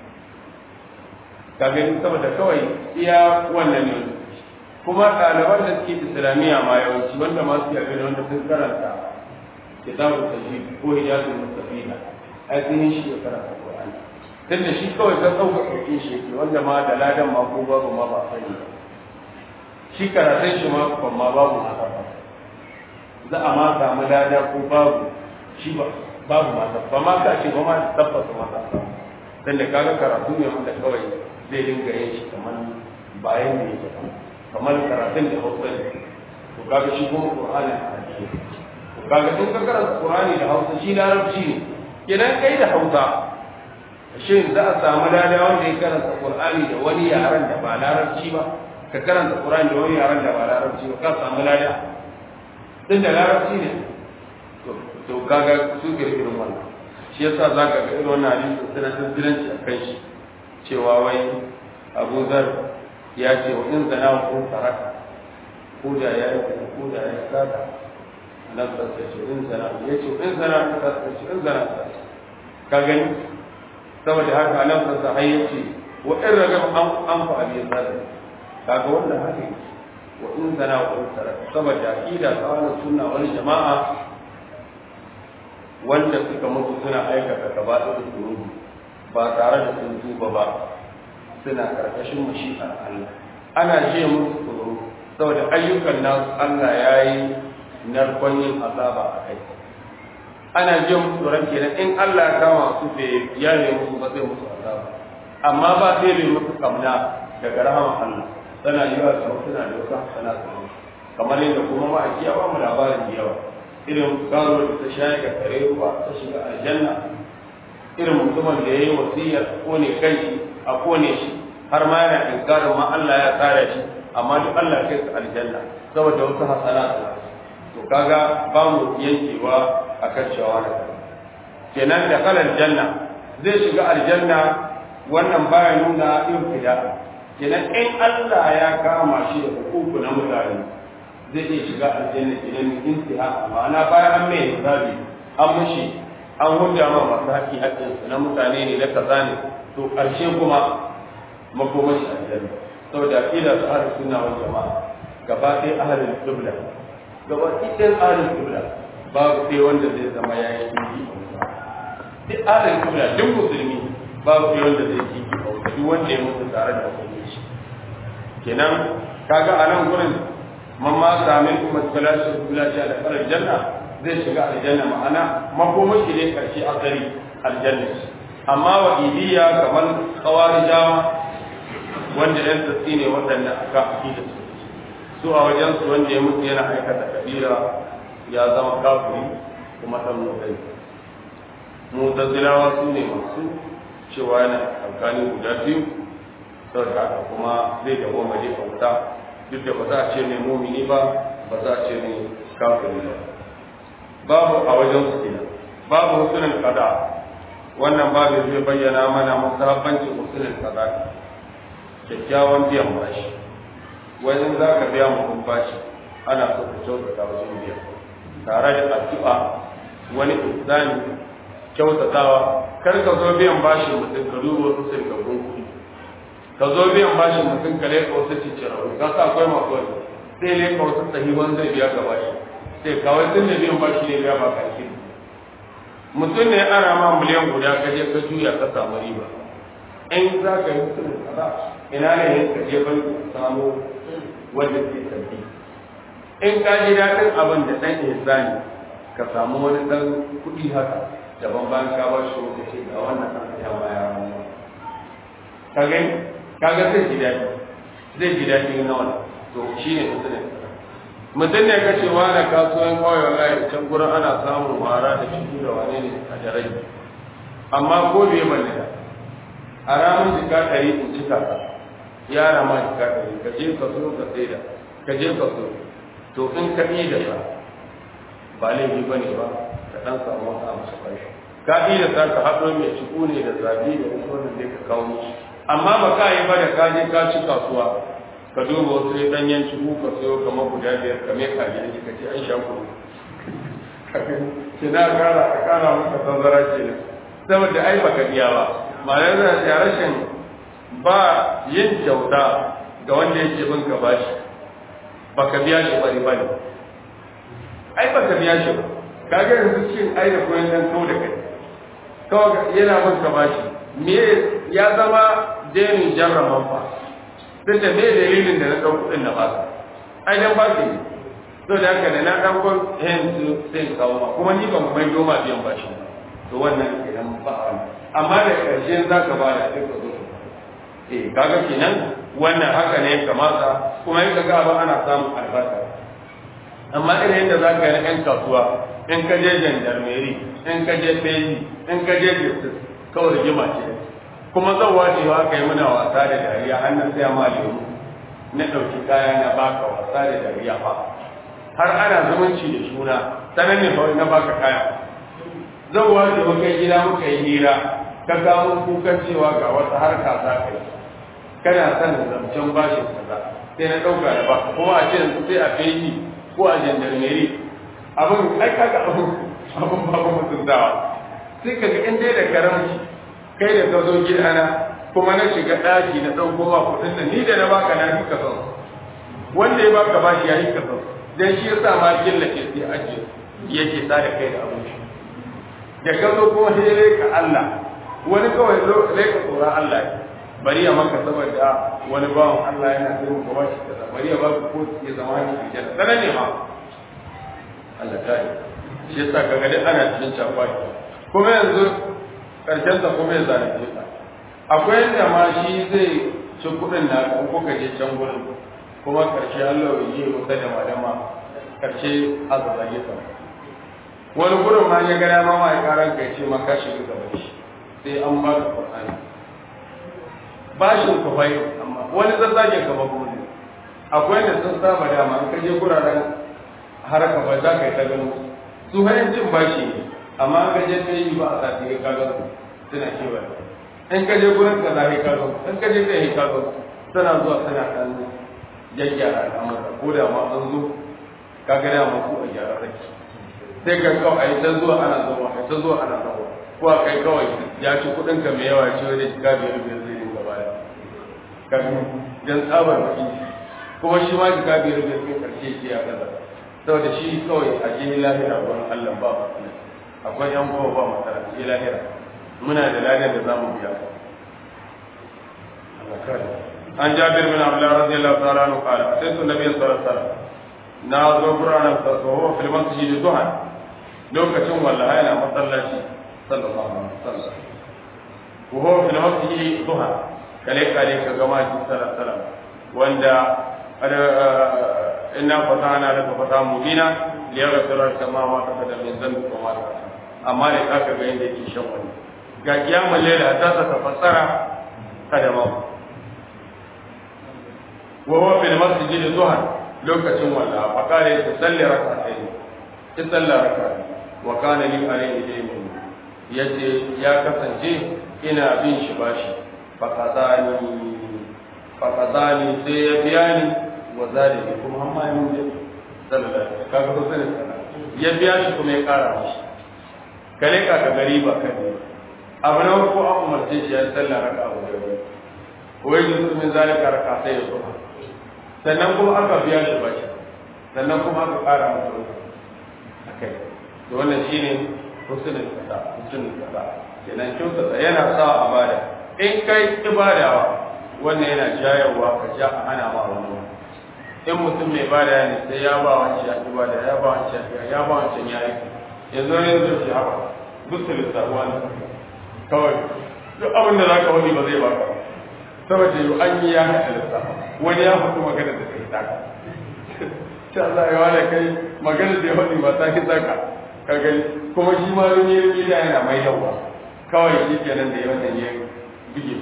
ka gani saboda kawai iya wannan ne kuma ɗaliban da suke islamiyya ma yawanci wanda ma su yabe wanda sun karanta kitabul tajwid ko hijatul mustafida ai sun yi shi ya karanta qur'ani tunda shi kawai ta tsauka ɗauke shi yake wanda ma da ladan ma ko babu ma ba sani ba shi karatun shi ma ban ma babu ma ba za a ma samu lada ko babu shi ba babu ma ba ma ka ce ba ma tabbata ma ta samu dan da kaga karatu ne wanda kawai zai dinga yin shi kamar bayan da yake kamar karatun da hausa ne to kaga shi kuma qur'ani a hadisi to kaga in ka karanta qur'ani da hausa shi larabci ne kenan kai da hausa shin za a samu lada wanda ya karanta qur'ani da wani yaran da ba larabci ba ka karanta qur'ani da wani yaran da ba larabci ba ka samu lada din da larabci ne to to kaga su irin wannan shi yasa zaka ga irin wannan hadisi suna tasiranci a kan shi cewa wai Abu Zar ya ce wa in zana ko saraka ko da ya yi ko da ya sada nan sa ce in zana ya ce in zana ta ce in zana ta ka gani saboda haka nan sa har ya ce wa in ragam an an fa abi zar kaga wannan haka wa in zana ko saraka saboda aqida ta sunna wal jama'a wanda suka mutu suna aikata gabaɗin zunubi ba tare da sun tuba ba suna karkashin mashi'ar Allah ana je musu tsoro saboda ayyukan nasu Allah ya yi narkon yin azaba a kai ana je musu tsoron kenan in Allah ya kama su bai ya ne musu ba zai musu azaba amma ba zai bai musu kamna daga rahaman Allah tana yi wa sau suna da wasu sana tsoro kamar yadda kuma ma a kiyawa mu labarin da yawa irin karo da ta shayar da kare ruwa ta shiga aljanna irin mutumin da ya yi wasiyar kone kai a kone shi har ma yana inkarin ma Allah ya tsara shi amma duk Allah kai su aljanna saboda wasu hasana to kaga ba mu yankewa a kan cewa da kenan da kalan janna zai shiga aljanna wannan baya nuna ibtida kenan in Allah ya kama shi da hukuku na mutane zai iya shiga aljanna kenan intiha ma'ana bayan an mai hisabi an mushi an hujja ma masu haƙi haƙƙinsu na mutane ne na kaza ne to ƙarshe kuma makomar shi aljanna saboda aqida su ahlus sunna wal jama'a gaba ɗaya ahlul qibla gaba ɗaya ahlul qibla babu sai wanda zai zama ya yi kiki duk ahlul qibla duk musulmi babu sai wanda zai kiki duk wanda ya mutu tare da musulmi shi kenan kaga a nan gurin man ma sami kuma salatu billahi ala farar janna zai shiga aljanna ma'ana makomar shi ne karshe asali aljanna amma wa idiya kamar kawarijawa wanda yan tsatsi ne waɗanda aka akida su su a wajen su wanda ya mutu yana aikata kabira ya zama kafiri kuma dan mutai mutazilawa su ne masu cewa yana alkali guda biyu saboda haka kuma zai da goma je kauta duk da ba za a ce ne mumini ba ba za a ce ne kafiri ba babu a wajen su kenan babu husunin kada wannan babu zai bayyana mana musahabbancin husunin kada kyakkyawan biyan bashi wani za ka biya mutum bashi ana so ka kyautata wajen biya tare da addu'a wani ihsani kyautatawa kar ka zo biyan bashin mutum ka duba wasu sirgagun kuɗi ka zo biyan bashin mutum ka leƙa wasu ciciraru ka sa akwai masu wani sai leƙa wasu sahiban zai biya ka bashi sai kawai tun da biyan bashi ne biya ba ka mutum ne ana ma miliyan guda ka je ka juya ka samu riba in za ka yi mutum kaza ina ne yin ka je ban samu wanda ke tafi in ka ji daɗin abin da ɗan ihsani ka samu wani ɗan kuɗi haka daban bayan ka ba shi wata ce ga wannan ɗan ya ma ya ramu ka gani ka ga zai ji daɗi zai ji daɗi na wani to shi ne mutum mutum ne ka ce wani kasuwan kawai wallahi can gurin ana samun wara da ciki da wane ne a jarai amma ko bai balle da a ranar jika ɗari in cika ka yara ma jika ɗari ka je ka so ka sai da ka je ka so to in ka yi da sa ba laifi ba ne ba ka ɗan samu wasu a masu ƙarshe ka yi da sa ka haɗo mai ciku ne da zabi da wasu wannan zai ka kawo musu amma ba ka yi ba da ka je ka ci kasuwa ka duba wasu ya ɗanyen ciku ka sayo kamar guda biyar ka mai ka gida ka ce an sha kuru ki na kara a kara maka tanzara ke nan saboda ai baka biya ba ma'ana yana da rashin ba yin kyauta ga wanda yake bin ka bashi baka biya shi bari bane ai baka biya shi ba kaga yanzu cin ai da koyon dan kau da kai kawai yana bin ka bashi me ya zama denin jarraman fa duk da me dalilin da na ɗau kuɗin na baka ai dan ba ne to da haka da na ɗauko yanzu sai kawo ma kuma ni ban mai doma biyan bashi to wannan kenan ba wani amma da ƙarshe za ka ba da sai ka zo eh kaga kenan wannan haka ne kamata kuma in ka ga ba ana samun albarka amma irin yadda za ka yi ɗan kasuwa in ka je jandarmeri in ka je feji in ka je justice kawai rigima ce kuma zan wace wa aka yi muna wasa da dariya hannun sai ma lemu na ɗauki kaya na baka wasa da dariya fa har ana zumunci da shuna sanan ne fa na baka kaya zan wace wa kai gida muka yi hira ka gano kukan cewa ga wata harka za ka yi kana son zancen bashin kaza sai na ɗauka da baka kuma a ce yanzu sai a feji ko a jandarmeri abin ai kaga abin abin babu mutuntawa sai kaga in dai da karamci kai da ka zo gidana kuma na shiga ɗaki na ɗauko ma kuɗin da ni da na baka na fi kasan wanda ya baka bashi ya yi kasan dan shi yasa ma killace sai ake yake sa da kai da abin shi da ka zo kuma sai dai ka Allah wani kawai zo dai ka tsora Allah bari ya maka saboda wani bawan Allah yana da mu bashi kaza bari ya baka ko ya zama ni aljanna sanan ne ma Allah ta yi shi yasa kaga dai ana cikin cakwaki kuma yanzu karshen sa kuma ya zalunce ka akwai yadda ma shi zai ci kuɗin na ko ka je can gurin kuma karshe Allah ya yi maka da malama karshe azabage ka wani gurin ma ya gada ma mai karan kai ce ma ka shiga gaba shi sai an ba ka Qur'ani bashin ku bai amma wani zazzage ka ba gurin akwai da sun saba dama an kaje guraren haraka ba za ka yi ta gano su hanyar cin bashi ne amma ka je ta yi ba a sati ka kaga suna kewa in ka je gurin ka za ka kaga in ka je ta yi kaga suna zuwa suna kan gyaggyara al'amura ko da ma an zo ka ga dama ku a gyara rake sai ka kawai a yi ta zuwa ana zuwa a ta zuwa ana zuwa ko a kai kawai ya ci kuɗin ka mai yawa ce wani shiga biyar biyar zai dinga baya kafin dan tsabar baki kuma shi ma shiga biyar biyar sai karshe ce ya kaza saboda shi kawai a je lahira wurin Allah ba matsala akwai yan kowa ba matsala je lahira muna da ladan da zamu biya an jabir bin abdullah radiyallahu ta'ala anhu qala sai nabi sallallahu alaihi wasallam na zo buranan tsawo fil masjid duhan lokacin wallahi yana masallaci sallallahu alaihi wasallam ko ho fil masjid duhan kale kale ka ga maji sallallahu alaihi wasallam wanda inna fatana laka fata mubina liyaghfira laka ma ma taqaddama min dhanbika wa ma ta'akhkhara amma da zaka ga yanda yake shan wani ga kiyamul layla ta ta fassara kadama wa huwa fil masjid duhan lokacin walla fa kare ta salli rak'atayn ta salla rak'atayn wa kana li alayhi daymun yace ya kasance ina bin shi bashi fa kazani fa kazani sai ya biya ni wa zalimi kuma amma yin da sallallahu alaihi kaga ko sai ya biya shi kuma ya kara mishi kare ka ka gari ba kai abu na ko an umarce shi ya sallah raka'a guda biyu wai yusu min zalika raka'a sai ya zo sannan kuma aka biya shi bashi sannan kuma aka ƙara masa wani a kai da wannan shi ne husnul kaza husnul kaza kenan kyautata yana sa a bada in kai ibadawa wannan yana jayarwa ka ja a hana ma wani in mutum mai bada ne sai ya ba wancan ya ibada ya ba wancan ya ba wancan ya yi yanzu ne zai shi haka gusta lissafuwa ne kawai duk abin da za ka wani ba zai baka saboda yau an yi ya haɗa lissafa wani ya faɗi magana da kai taka ta Allah ya wani kai magana da ya faɗi ba ta ki tsaka ka gani kuma shi ma don yi gida yana mai yawa kawai shi kenan da ya wannan ya bige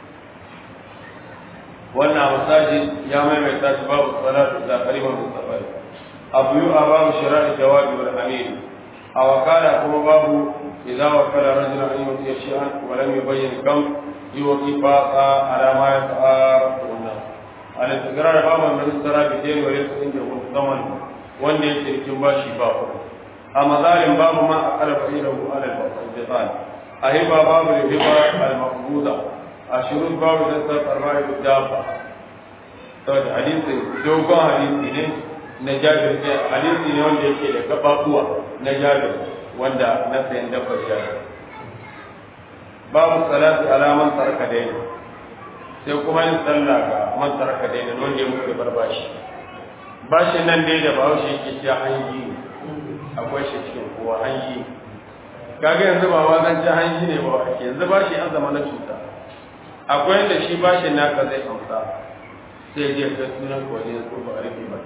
wannan masaji ya maimaita shi babu salatu da kaliman mustafari abu yu a babu shira'i jawabi wal amin a wakala kuma babu idza wakala rajulun an yuti shay'an wa lam yubayyin kam yuti baqa ala ma yata'arfu al-istigrar babu man istara bi dai wa laysa inda zaman wanda yake cikin bashi ba ku a mazalim babu ma aqala fa'ilahu ala al-bitan ahiba babu riba al-maqbuda ashurut babu da ta farmai dafa to da hadisi dogon hadisi ne na jabir ne hadisi ne wanda yake da gababuwa na jabir wanda na sayan dafa jabir babu salati alaman tarka daini sai kuma yin sallah ga man tarka daina wanda ya mutu bar bashi bashin nan dai da bahaushe yake cewa hanji ne akwai shi cikin kowa hanji kaga yanzu ba ma zan ci hanji ne ba ake yanzu bashi an zama na cuta akwai yadda shi bashin naka zai amsa sai je kai sunan ko ne ko ba a rufe ba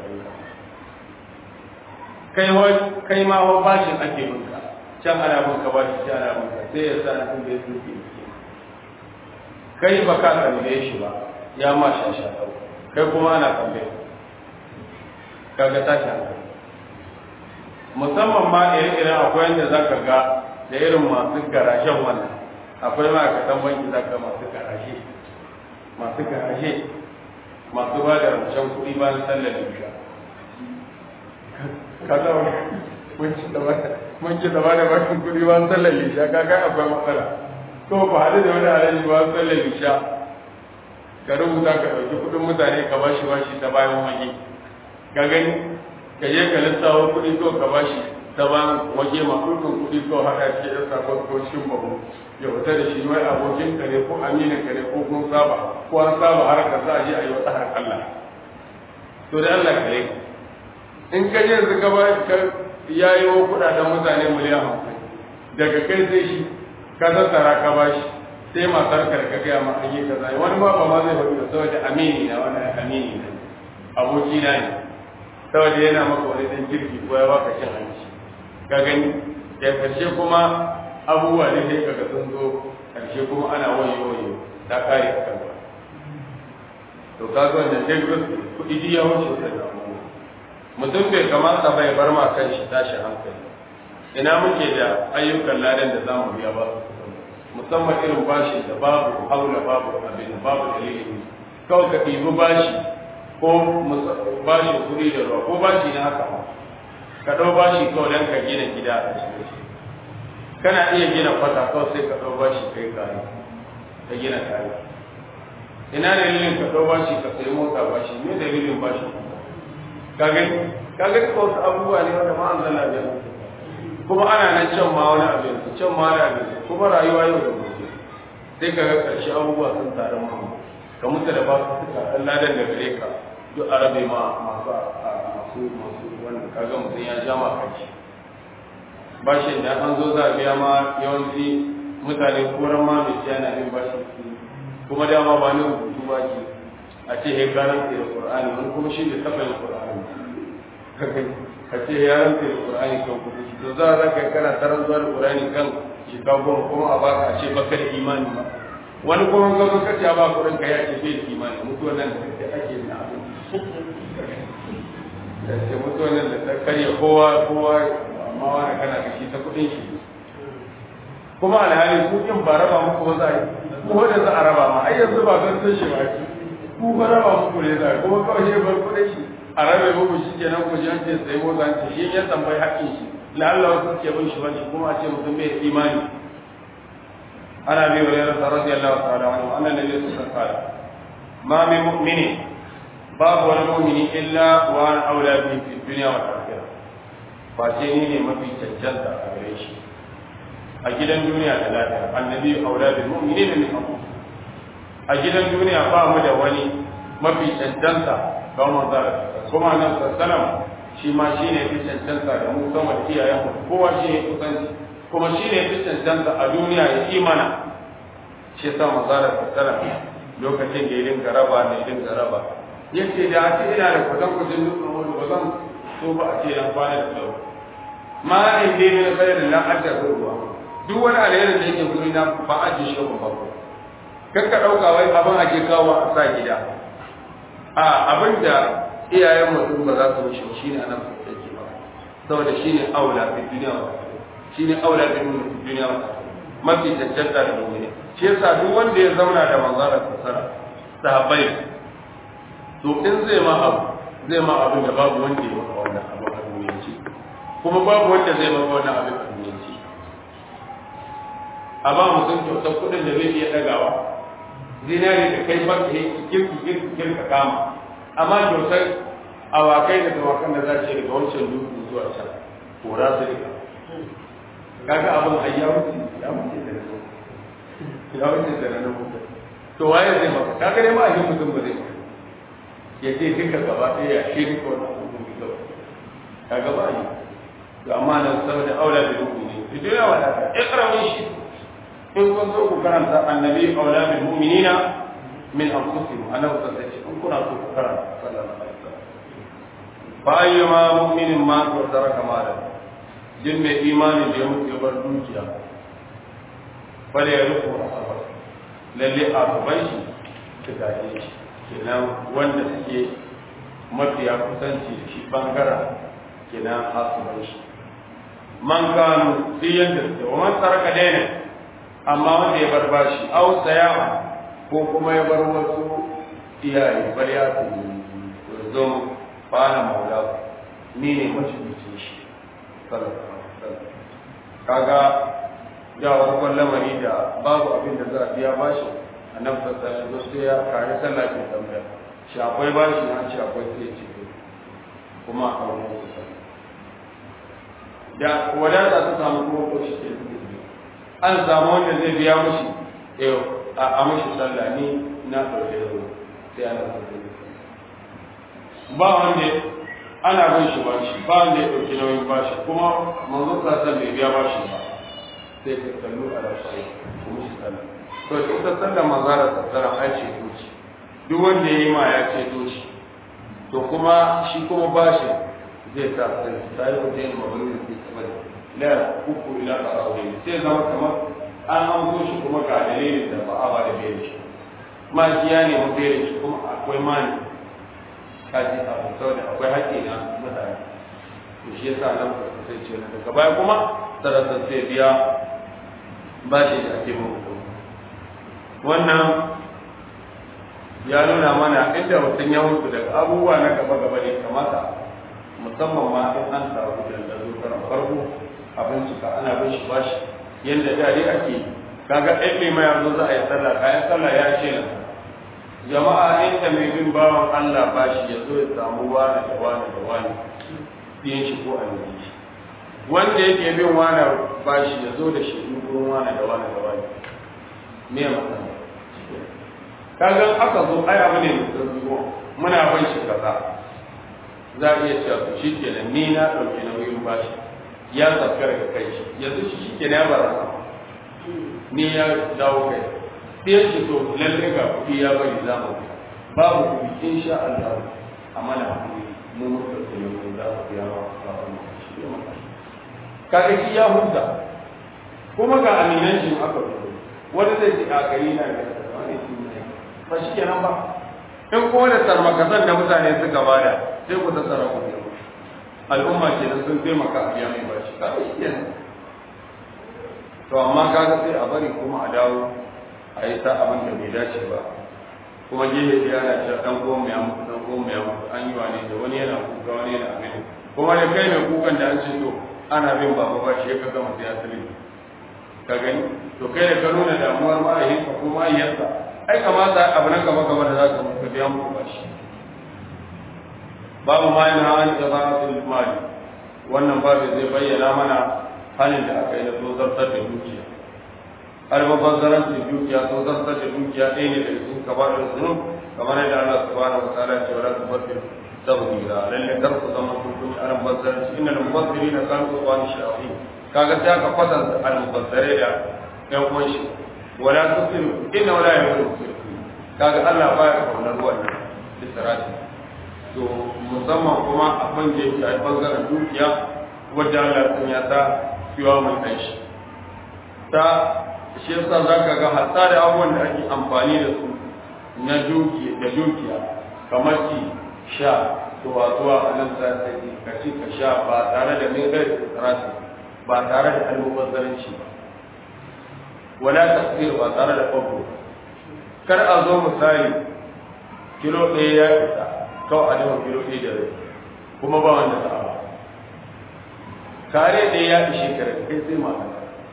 kai kai kai ma wa bashin ake binka can ana binka bashi can ana binka sai ya sa na kun da ya suke kai ba ka tambaye shi ba ya ma shasha kai kuma ana tambaye kaga tashi hankali musamman ma ire-iren akwai yadda za ka ga da irin masu garashen wannan akwai ma'aikatan banki za ka masu garashe masu garashe masu ba da rancen kuɗi bayan sallar isha kaga mun ci da ba da bakin kuɗi bayan sallar isha kaga akwai matsala ko ba haɗu da wani alaji ba tsallar isha ka rubuta ka ɗauki kuɗin mutane ka ba shi bashi ta bayan wage ka gani ka je ka lissawa kuɗi ko ka ba shi ta bayan wage ma kuɗin kuɗi ko haɗa shi ya sakon ko cikin babu ya fita da shi wai abokin ka ne ko aminin ka ne ko kun saba ko an saba har ka za a je a yi wata har Allah to da Allah ka yi in ka je yanzu ka ba ka yayi wa kuɗaɗen mutane miliyan hamsin daga kai sai shi ka tattara ka bashi sai matar ka ka gaya ma an yi kaza wani ma ba ma zai faɗi da saboda amini na wani amini na aboki na ne saboda yana maka wani dan girki ko ya baka cin hanci ka gani da karshe kuma abubuwa ne sai kaga sun zo karshe kuma ana wayo wayo ta kare ka kanka to ka ga wannan dai kuɗi ji ya wuce da mutum bai kamata bai bar ma kan shi tashi hankali ina muke da ayyukan ladan da za mu biya ba musamman irin bashi da babu haula babu abin babu dalili kawai ka ɗibi bashi ko bashi kuɗi da ruwa ko bashi na haka ma ka ɗau bashi kawai don ka gina gida a cikin shi kana iya gina kwata kawai sai ka ɗau bashi kai kare ka gina kare ina dalilin ka ɗau bashi ka sayi mota bashi me dalilin bashi ka gani ka gani ko wasu abubuwa ne wanda ma an zana da kuma ana nan can ma wani abin can ma wani abin kuma rayuwa yau da gobe sai ka ga ƙarshe abubuwa sun taru ma ka mutu da ba su suka ɗan ladan da gare ka duk a rabe ma masu masu masu wanda kaga mutum ya jama kaci bashin da an zo za a biya ma yawanci mutane koran ma mai ciya na bin bashin kuma dama ba ni rubutu ba ke a ce ya garanta da qur'ani wani kuma shi da taɓa yin qur'ani ka ce ya ranta da qur'ani kan kuɗi to za a zaka kana tarar zuwa da qur'ani kan shiga goma kuma a baka a ce baka da imani ba wani kuma ga ka ce ba kuɗin ka ya ce bai da imani mutuwa nan da ake na abin da ce mutuwa nan da ta karya kowa kowa amma wani kana da shi ta kuɗin shi kuma alhali ku kin ba raba muku ba za a yi ko da za a raba ma ai yanzu ba zan san shi ba ku ba raba muku ne za a kuma kawai shi bar kuɗin shi a rabe muku shi kenan ku ji an ce sai motsa ce shi ya tambayi haƙƙin shi la Allah wasu ke bin shi ba shi kuma a ce mutum bai imani ana bi wa yarda radiyallahu ta'ala anhu anna nabiy sallallahu alaihi wasallam ma min mu'minin babu wani mu'mini illa wa an aula bi fi dunya wa akhirah fa ce ni ne mafi cancanta a gare shi a gidan duniya da lafiya annabi aula bil mu'minin min anfusihim a gidan duniya ba mu da wani mafi cancanta ga manzara kuma nan sallallahu shi ma shi ne fi cancanta da mu sama da iyayen mu kowa shi ne kusanci kuma shi ne fi cancanta a duniya ya imana shi yasa manzara sallallahu lokacin da ya dinga raba ne ya dinga raba yace da a ce ina da kusan kusan dukkan wani ba zan so ba a ce na kwana da tsawo ma in dai ne kai da na adda ruwa duk wani alherin da yake guri na ba a ji shi ba ba kan ka dauka wai abin ake kawo a sa gida a abin da iyayen mutum ba za su wuce shi ne anan yake ba saboda shi ne aula fi duniya wa shi ne aula fi duniya wa mafi cancanta da mummuni shi yasa duk wanda ya zauna da manzara fasara sahabbai to in zai ma abu zai ma abin da babu wanda ya maka wannan abu a duniyanci kuma babu wanda zai maka wannan abin a duniyanci a ba mutum kyautar kuɗin da zai iya ɗagawa zinari da kai ba ke kirki kirki kirka kama amma kyautar awakai da dawakan da za ce daga wancan dutse zuwa can kora su rika kaga abin ai ya wuce ya wuce da nan ya wuce da nan to waye zai maka kaga dai ma a yi mutum ba zai ya ce duka gaba ɗaya ya shi duka wani abubuwan da kaga ba yi to amma nan saboda aula da rubu ne to dole wa da ikramin shi in kun so ku karanta annabi aula bil mu'minina min anfusihim annabi sallallahu alaihi wasallam in kuna so ku karanta sallallahu alaihi wasallam fa ayyuma mu'minin ma to taraka malan din mai imani da ya mutu ya bar dukiya fale ya rufu asabar lalle a gaban shi su gaje shi kenan wanda suke mafiya kusanci da shi bangaren kenan asuban shi man kanu fi yadda suke wa man taraka daina amma wanda ya bar bashi au sayawa ko kuma ya bar wasu iyaye bar ya su zo fana maula ni ne mashibincin shi kaga da wani lamari da babu abin da za a biya bashi a nan fasa ya zo sai ya kare sallah ke tambaya shi akwai bashi na ce akwai sai ce kuma a kawo kusa da wadata ta samu kuma ko shi ke an samu wanda zai biya mushi a mushi sallah ni na ɗauke da wuri sai ana ɗauke da ba wanda ana bin shi bashi ba wanda ya ɗauki nauyin bashi kuma manzo sassan bai biya bashi ba sai ka kallu a rashi ko mushi sallah to ita sallah manzara tattara ai ce doci duk wanda ya yi ma ya ce doci to kuma shi kuma bashi zai sa sai sai ko dai mabuni da ke la uku ila tarawih sai zama kamar an amso shi kuma ga dalilin da ba a ba da bai shi ma kiya ne mu bai shi kuma akwai mani kaji abu saboda akwai haƙƙi na mutane to shi yasa nan ba sai ce na daga baya kuma sarasa sai biya ba shi da ake mu wannan ya nuna mana inda mutum ya mutu daga abubuwa na gaba gaba ne kamata musamman ma in an samu da zo karan farko abin cika ana bin shi bashi yadda da dai ake kaga ɗan mai mai yanzu za a yi sallah kayan sallah ya ce nan jama'a inda mai bin bawan Allah bashi ya zo ya samu wani da wani da wani biyan shi ko a yi shi wanda yake bin wani bashi ya zo da shi gurin wani da wani da wani me matsala kaga aka zo ai abu ne mai sauki muna bin shi kaza za a iya cewa to shi kenan ni na ɗauki nauyin bashi ya zaskar ga kai shi yanzu shi shi kenan ya bara ni ya dawo kai sai shi to lalle ga kuɗi ya bari za mu biya babu kuɗi insha Allah a mana kuɗi mu muka tsaye mu za mu biya wa sabon shi ya maka kaga shi ya huta kuma ga aminan shi aka fito wani zai ji a gari na da wani shi ne ba shi kenan ba in kuma da sarmakasan da mutane suka bada sai ku tattara ku biya al'umma ke da sun taimaka a biya mai bashi kaga shi kenan to amma kaga sai a bari kuma a dawo a yi ta abin da bai dace ba kuma gefe ya na cewa dan goma ya mutu dan goma ya mutu an yi wane da wani yana kuka wani yana abin kuma da kai mai kukan da an ce to ana bin baba ba shi ya kaga mutu ya tsiri ka gani to kai da ka nuna damuwar ma'ayinka ko ma'ayyarsa ai kamata abu nan gaba gaba da za ka mutu biya muku ba shi babu ma yana hani da zanatul mali wannan babu zai bayyana mana halin da aka yi na tozartar da dukiya almubazzaran da dukiya tozartar da dukiya ɗaya ne daga cikin kabarin zunub kamar yadda Allah subhanahu wa ta'ala ce wala tubazzir tabdira lalle kar ku zama kun kun aran bazzaranci innal mubazzirina kanu qawani shafi kaga sai aka kwatanta almubazzare da yan uwan shi wala tusiru inna wala yusiru kaga Allah baya kaunar wannan isra'i to musamman kuma a bangare shi a bangaren dukiya wadda Allah sun ya ta fiwa mai kai shi ta shi yasa za ka ga hatta da abubuwan da ake amfani da su na dukiya da dukiya kamar ci sha zuwa zuwa a nan sa sai ka ci ka sha ba tare da min gai tsarasi ba tare da almubazzaranci ba wala tasbir ba tare da kwabo kar a zo misali kilo ɗaya ya isa kawai a dafa kilo ɗaya da rai kuma ba wanda ta ba kare ɗaya ya ishe ka kai sai mata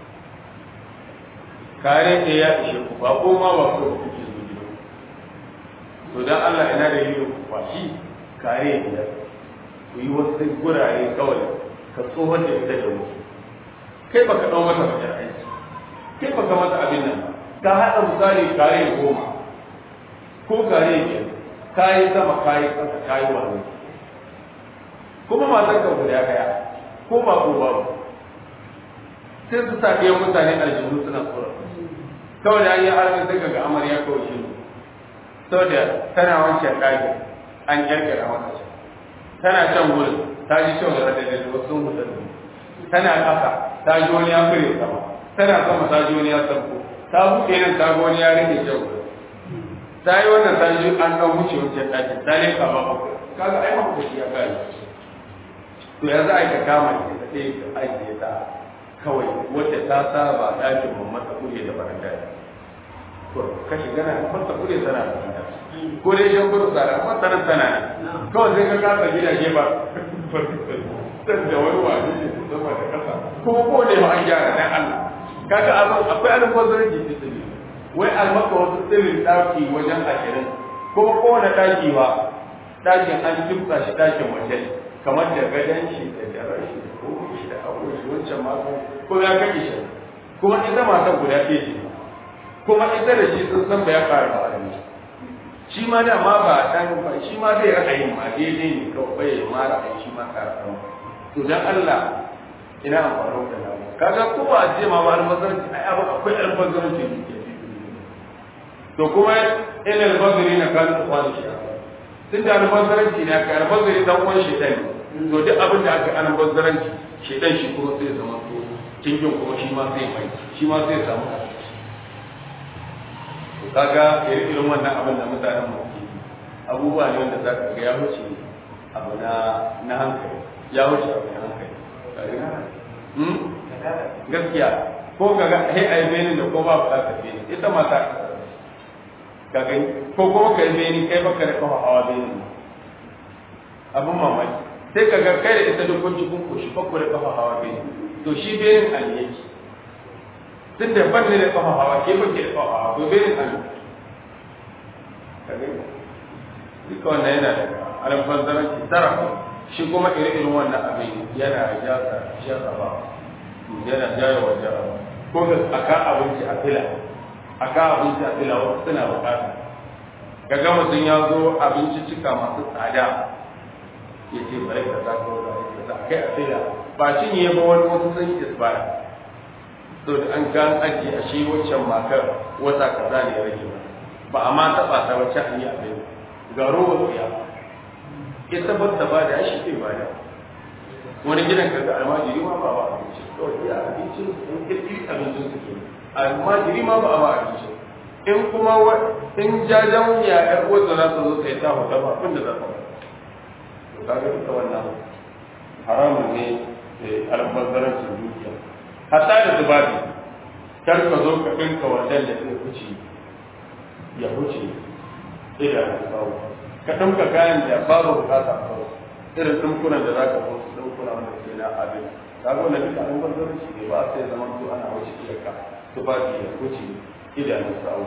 kare ɗaya ya ishe ku ba ko ma ba ko kuke zo gidan to dan Allah ina da yi ku kwashi kare biyar ku yi wasu gurare kawai ka tsohon da ita da wasu kai baka ɗau mata wajen aiki kai baka mata abin nan ka haɗa misali kare goma ko kare biyar kayi sama kayi ƙasa kayi wani kuma matan ka guda ɗaya ko ba ko babu sai su sa ɗayan mutane aljihu suna tsoron kawai da an yi harkar sai ga amarya kawai shi saboda tana wancan ɗaki an ƙirƙira mata shi tana can wurin ta ji kyau da radadin wasu sun mutu tana ƙasa ta ji wani ya fure sama tana sama ta ji wani ya sarko ta buɗe nan ta ga wani ya rike kyau ta yi wannan ta ji an ɗan wuce wancan ɗakin ta ne kama bakwai kaga ai makwai ya kare to ya za a yi ka kama ita ɗaya ka ajiye ta kawai wadda ta saba ɗakin mamman ta kure da baranda to ka shiga na mata kure tana da baranda ko dai shan gudu tsara amma tana tana ne kawai sai ka kasa gidaje ba san da wani wani ne su sama da kasa kuma ko ne ma an gyara dan Allah kaga abin akwai alfazarin jiki tsiri wai almaka wasu tsirin ɗaki wajen ashirin kuma kowane ɗaki ba ɗakin an kimsa shi ɗakin waje kamar da gadon shi da jarar shi da komai shi da abubuwan shi wancan matan ko ya kake shi kuma ita matan guda ɗaya ce kuma ita da shi sun san ba ya ƙara ba shi ma da ma ba dan ba shi ma zai ra'ayin ma daidai ne kawai bai ma ra'ayi shi ma ƙara ɗan to dan Allah ina amfani da namu kaga ko ba a ce ma ba albazaranci ai abu akwai albazaranci ne ke to kuma ina albazari na kan tsawon shi tun da albazaranci ne aka albazari dan uwan shi ɗan to duk abin da aka albazaranci shi ɗan shi kuma sai zama to cikin kuma shi ma zai mai shi ma zai samu kaga irin wannan abin da mutanen mu abubuwa ne wanda za ka ga ya wuce abu na na hankali ya wuce abu na hankali gaskiya ko kaga he ai beni da ko ba ba ka beni ita mata ka gani ko ko ka yi beni kai baka da kafa hawa beni abun mamaki sai ka ga kai da ita duk kun cikin koshi bakku da kafa hawa beni to shi benin aliyaki tun da ban ne da kafa hawa ke ban ke da kafa hawa to bai da kage duka wannan yana da alfanzaranci tara shi kuma ire-iren wannan abin yana jasa jarraba yana jaya wa jarraba ko da aka abinci a fila aka abinci a fila wasu suna bukata kaga mutum ya zo abinci cika masu tsada ya ce bari ka za ko za ka za kai a sai da ba cinye ba wani wasu sun yi isbara so da an gan aji a shi waccan makar wata kaza ne ya rage ba a ma taɓa ta wacce an yi a bai ga rowa tsiya ita ba ta ba da shi ke ba da wani gidan ka ga almajiri ma ba ba abinci kawai iya abincin sun kirkiri abincin su ke almajiri ma ba a ba abinci in kuma in jajen ya yar uwarsa za su zo sai ta hota ba abin da za ta ba to kaga duka wannan haramun ne albazzarancin dukiya hatta da zubabi kar ka zo ka ɗinka wannan da zai wuce ya wuce idan kawo ka ɗinka kayan da babu bukata a kawo irin ɗinkunan da za ka kawo su ɗinkuna wanda ke na abin ka ga wannan duka albazzarancin ne ba sai zama to ana wuce iyaka zubabi ya wuce idan kawo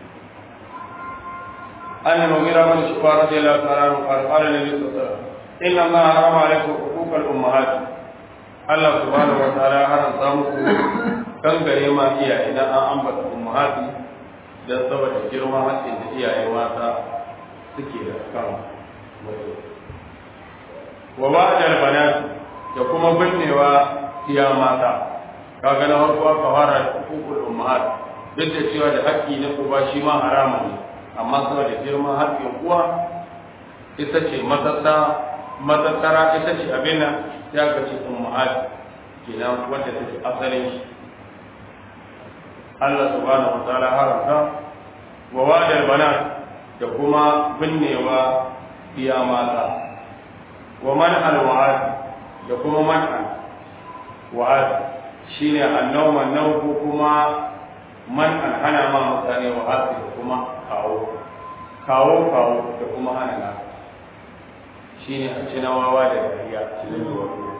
أن المغيرة بن شعبة رضي الله تعالى عنه قال قال النبي صلى الله عليه وسلم إن الله حرم عليكم حقوق الأمهات الله سبحانه وتعالى حرم صامكم kan gare ma iyaye idan an ambata ummahati dan saboda girman hakkin da iyaye mata suke da kan wato wa ba'da banat da kuma binnewa iya mata kaga na farko aka fara hukukul ummahat duk da cewa da haƙƙi na uba shi ma haramun ne amma saboda girman haƙƙin uwa ita ce matattara ita ce abin nan ya ga ce ummahat kenan wanda take asalin shi Allah subhanahu wa ta'ala haramta wa wadal banat da kuma binnewa iya mata wa man al wa'ad da kuma man al wa'ad shine annawma naw ko kuma man an hana ma mutane wa'ad da kuma kawo kawo kawo da kuma hana na shine a ci nawawa da dariya cikin ruwa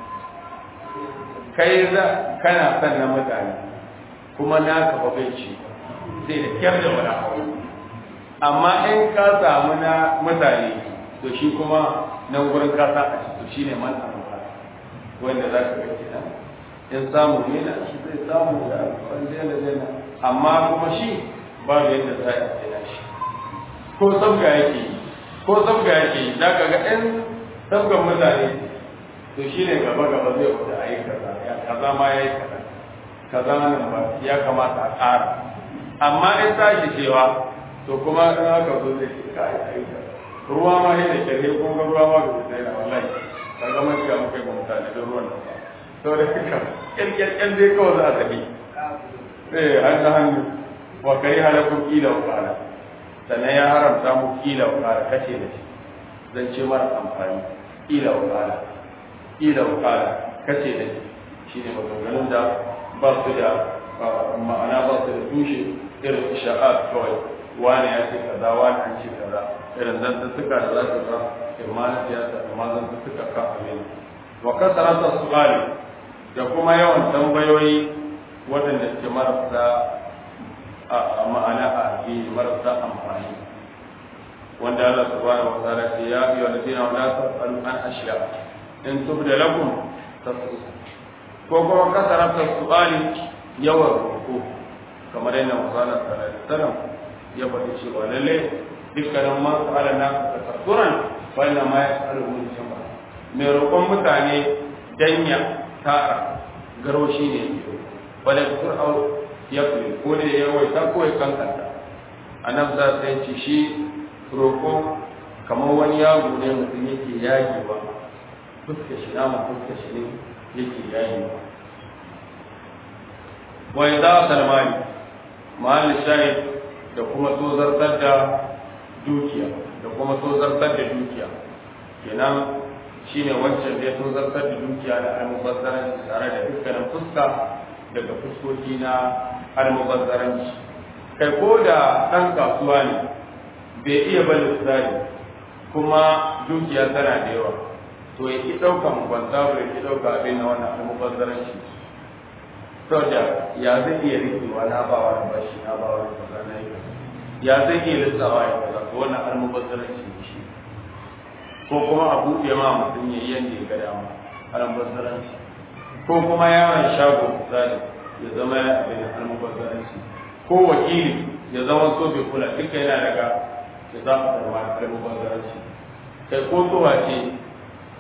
kai za kana son na mutane kuma naka ba bai ci sai da kyar da wani abu amma in ka samu na mutane to shi kuma nan gurin kasa a ciki shi ne man abuwa wanda za ka ga kenan in samu ne na shi zai samu da wanda yana zai na amma kuma shi babu yadda za a tsina shi ko sabga yake yi ko sabga yake yi za ka ga ɗan sabgan mutane to shi ne gaba gaba zai wuce a yi kaza ya kaza ma ya yi kaza kaza nan ba ya kamata a ƙara amma in tashi cewa to kuma in haka zo zai ce ka yi aika ruwa ma ne da kyarhe ko ga ruwa ma da zai na wallahi ka ga mai ga muka ga mutane da ruwan nan ba to da haka kyalkyalkyal dai kawai za a tafi eh an ta hannu wa kai halakun kila wa kala sannan ya haramta mu kila wa kala kace da shi zan ce mara amfani kila wa kala kila wa kala kace da shi shine maganganun da ba su da ma'ana ba su da tushe irin isha'at kawai wani ya ce kaza wani an ce kaza irin zantuttuka da za su ga imma na siyasa imma zantuttuka ka amin wa kasarata su'ali da kuma yawan tambayoyi waɗanda suke marasa a ma'ana a addini marasa amfani wanda Allah subhanahu wa ta'ala ce ya ayyuhal ladina la tas'alu an ashiya in tubda lakum tasu'ukum ko kuma kasarata su'ali yawan roƙo kamar yadda musala sallallahu alaihi wasallam ya faɗi cewa lalle dukkanin man sa'ala na tasassuran fa inna ma yas'alu min jama'a mai roƙon mutane danya tara garo shi ne wala kusur au ya kuli ko ne ya waita ko ya kankanta annabi za ta ce shi roƙo kamar wani yaro ne mutum yake yagewa fuska shi nama fuska shi ne yake yagewa wa idza salmani ma'al shahid da kuma tozartar da dukiya da kuma tozartar da dukiya kenan shine wancan da ya tozartar da dukiya da almubazzaranci tare da dukkanin fuska daga fuskoki na almubazzaranci kai ko da ɗan kasuwa ne bai iya bane tsari kuma dukiya tana da yawa to ya ki ɗaukan kwanta ya ki ɗauka abin na wannan almubazzaranci saboda ya zai iya rikewa na ba wani bashi na ba wani kaza na yi ya zai iya lissawa ya kaza to wannan almubazzaranci ne shi ko kuma a buɗe ma mutum ya yi yadda ya ga dama almubazzaranci ko kuma yaron shago misali ya zama ya abin almubazzaranci ko wakili ya zama so bai kula duka yana daga ya za a zama almubazzaranci kai ko zuwa ce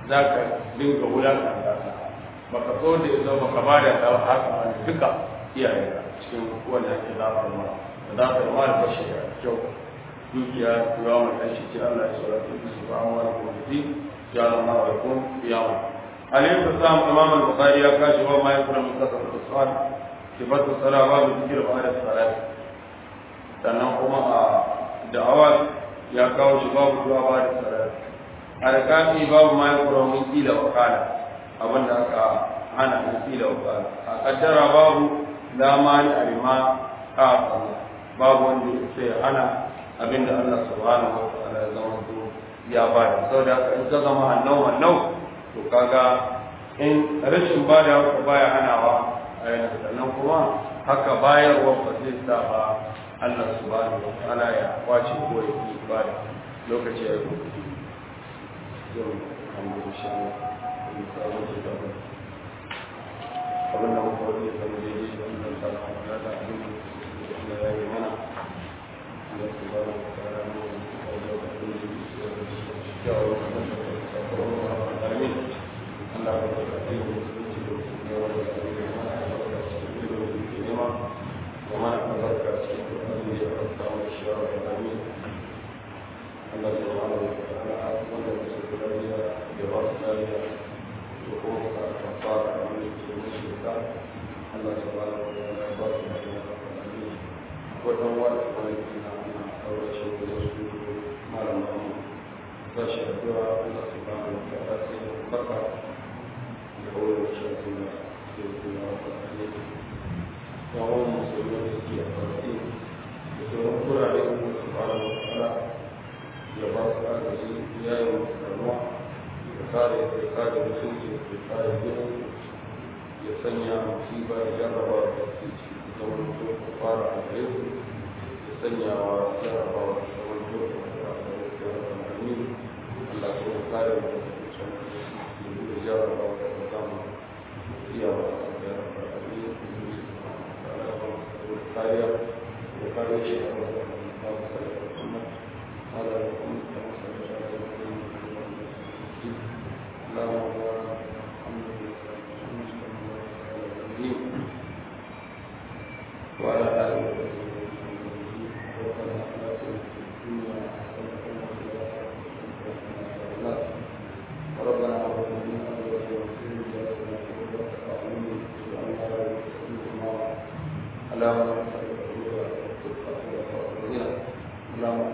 za ka dinga wulakanta ta baka so da ya baka ba da ta haka wani duka iyaye cikin wanda ake zafar ma da zafar ma da bashi da kyau dukiya yawa mai ɗan shi ce Allah ya saurata da su ba mu wani kuma ya zama wa kun yawa alayhi salam imam al-bukhari ya kashi wa ma yakuna min kasar al-su'al sifatu sala babu zikir ba da salat sannan kuma a da'awa ya kawo shi babu zuwa ba da salat arkani babu ma yakuna min kila wa kala abinda aka hana min kila wa kala a kaddara babu la mani alima a babu wanda sai hana abinda Allah subhanahu wa ta'ala ya zama ya ba da saboda haka in ka zama hannau hannau to kaga in rashin ba da haka baya hanawa a yana sannan kuma haka bayarwa ba zai sa ba Allah subhanahu wa ta'ala ya kwace ko ya yi ba da lokaci ya yi ko yau an gudu shi ne in ka wuce da ba abin da muka wuce kan daidai da wannan sarrafa da da abin da ya yi mana Allah subhanahu wa ta'ala ne ya yi da abin da ya yi Wajen wata wani na aure shi da wasu malamu tashi addu'a Allah subhanahu wa ta'ala sai ya baka da wurin shafi da ke kuma wata ne tsawon musulmi da ke a farfi da sauran kurare da Allah subhanahu wa ta'ala ya ba su agaji ya yi wa karuwa ya kare ya kare musulci ya kare gidan ya sanya musiba ya jarraba da ke ci zaman to fara a gare su ya sanya wa jarrabawa da zaman to fara a gare su Allah ko kare mu da cikin da jara ba da kama iya ba da abin da kariya da kare shi a wannan da ba sai da kuma ala da kuma da sai da Allah وعلى آله وصحبه وسلم ربنا هب لنا من ازواجنا اللهم اللهم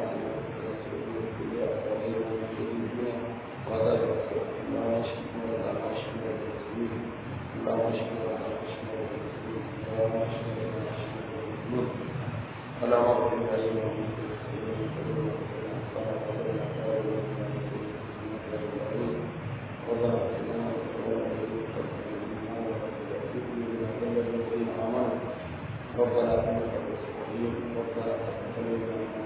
اللهم اغفر لنا ربنا انك ربنا تقبل منا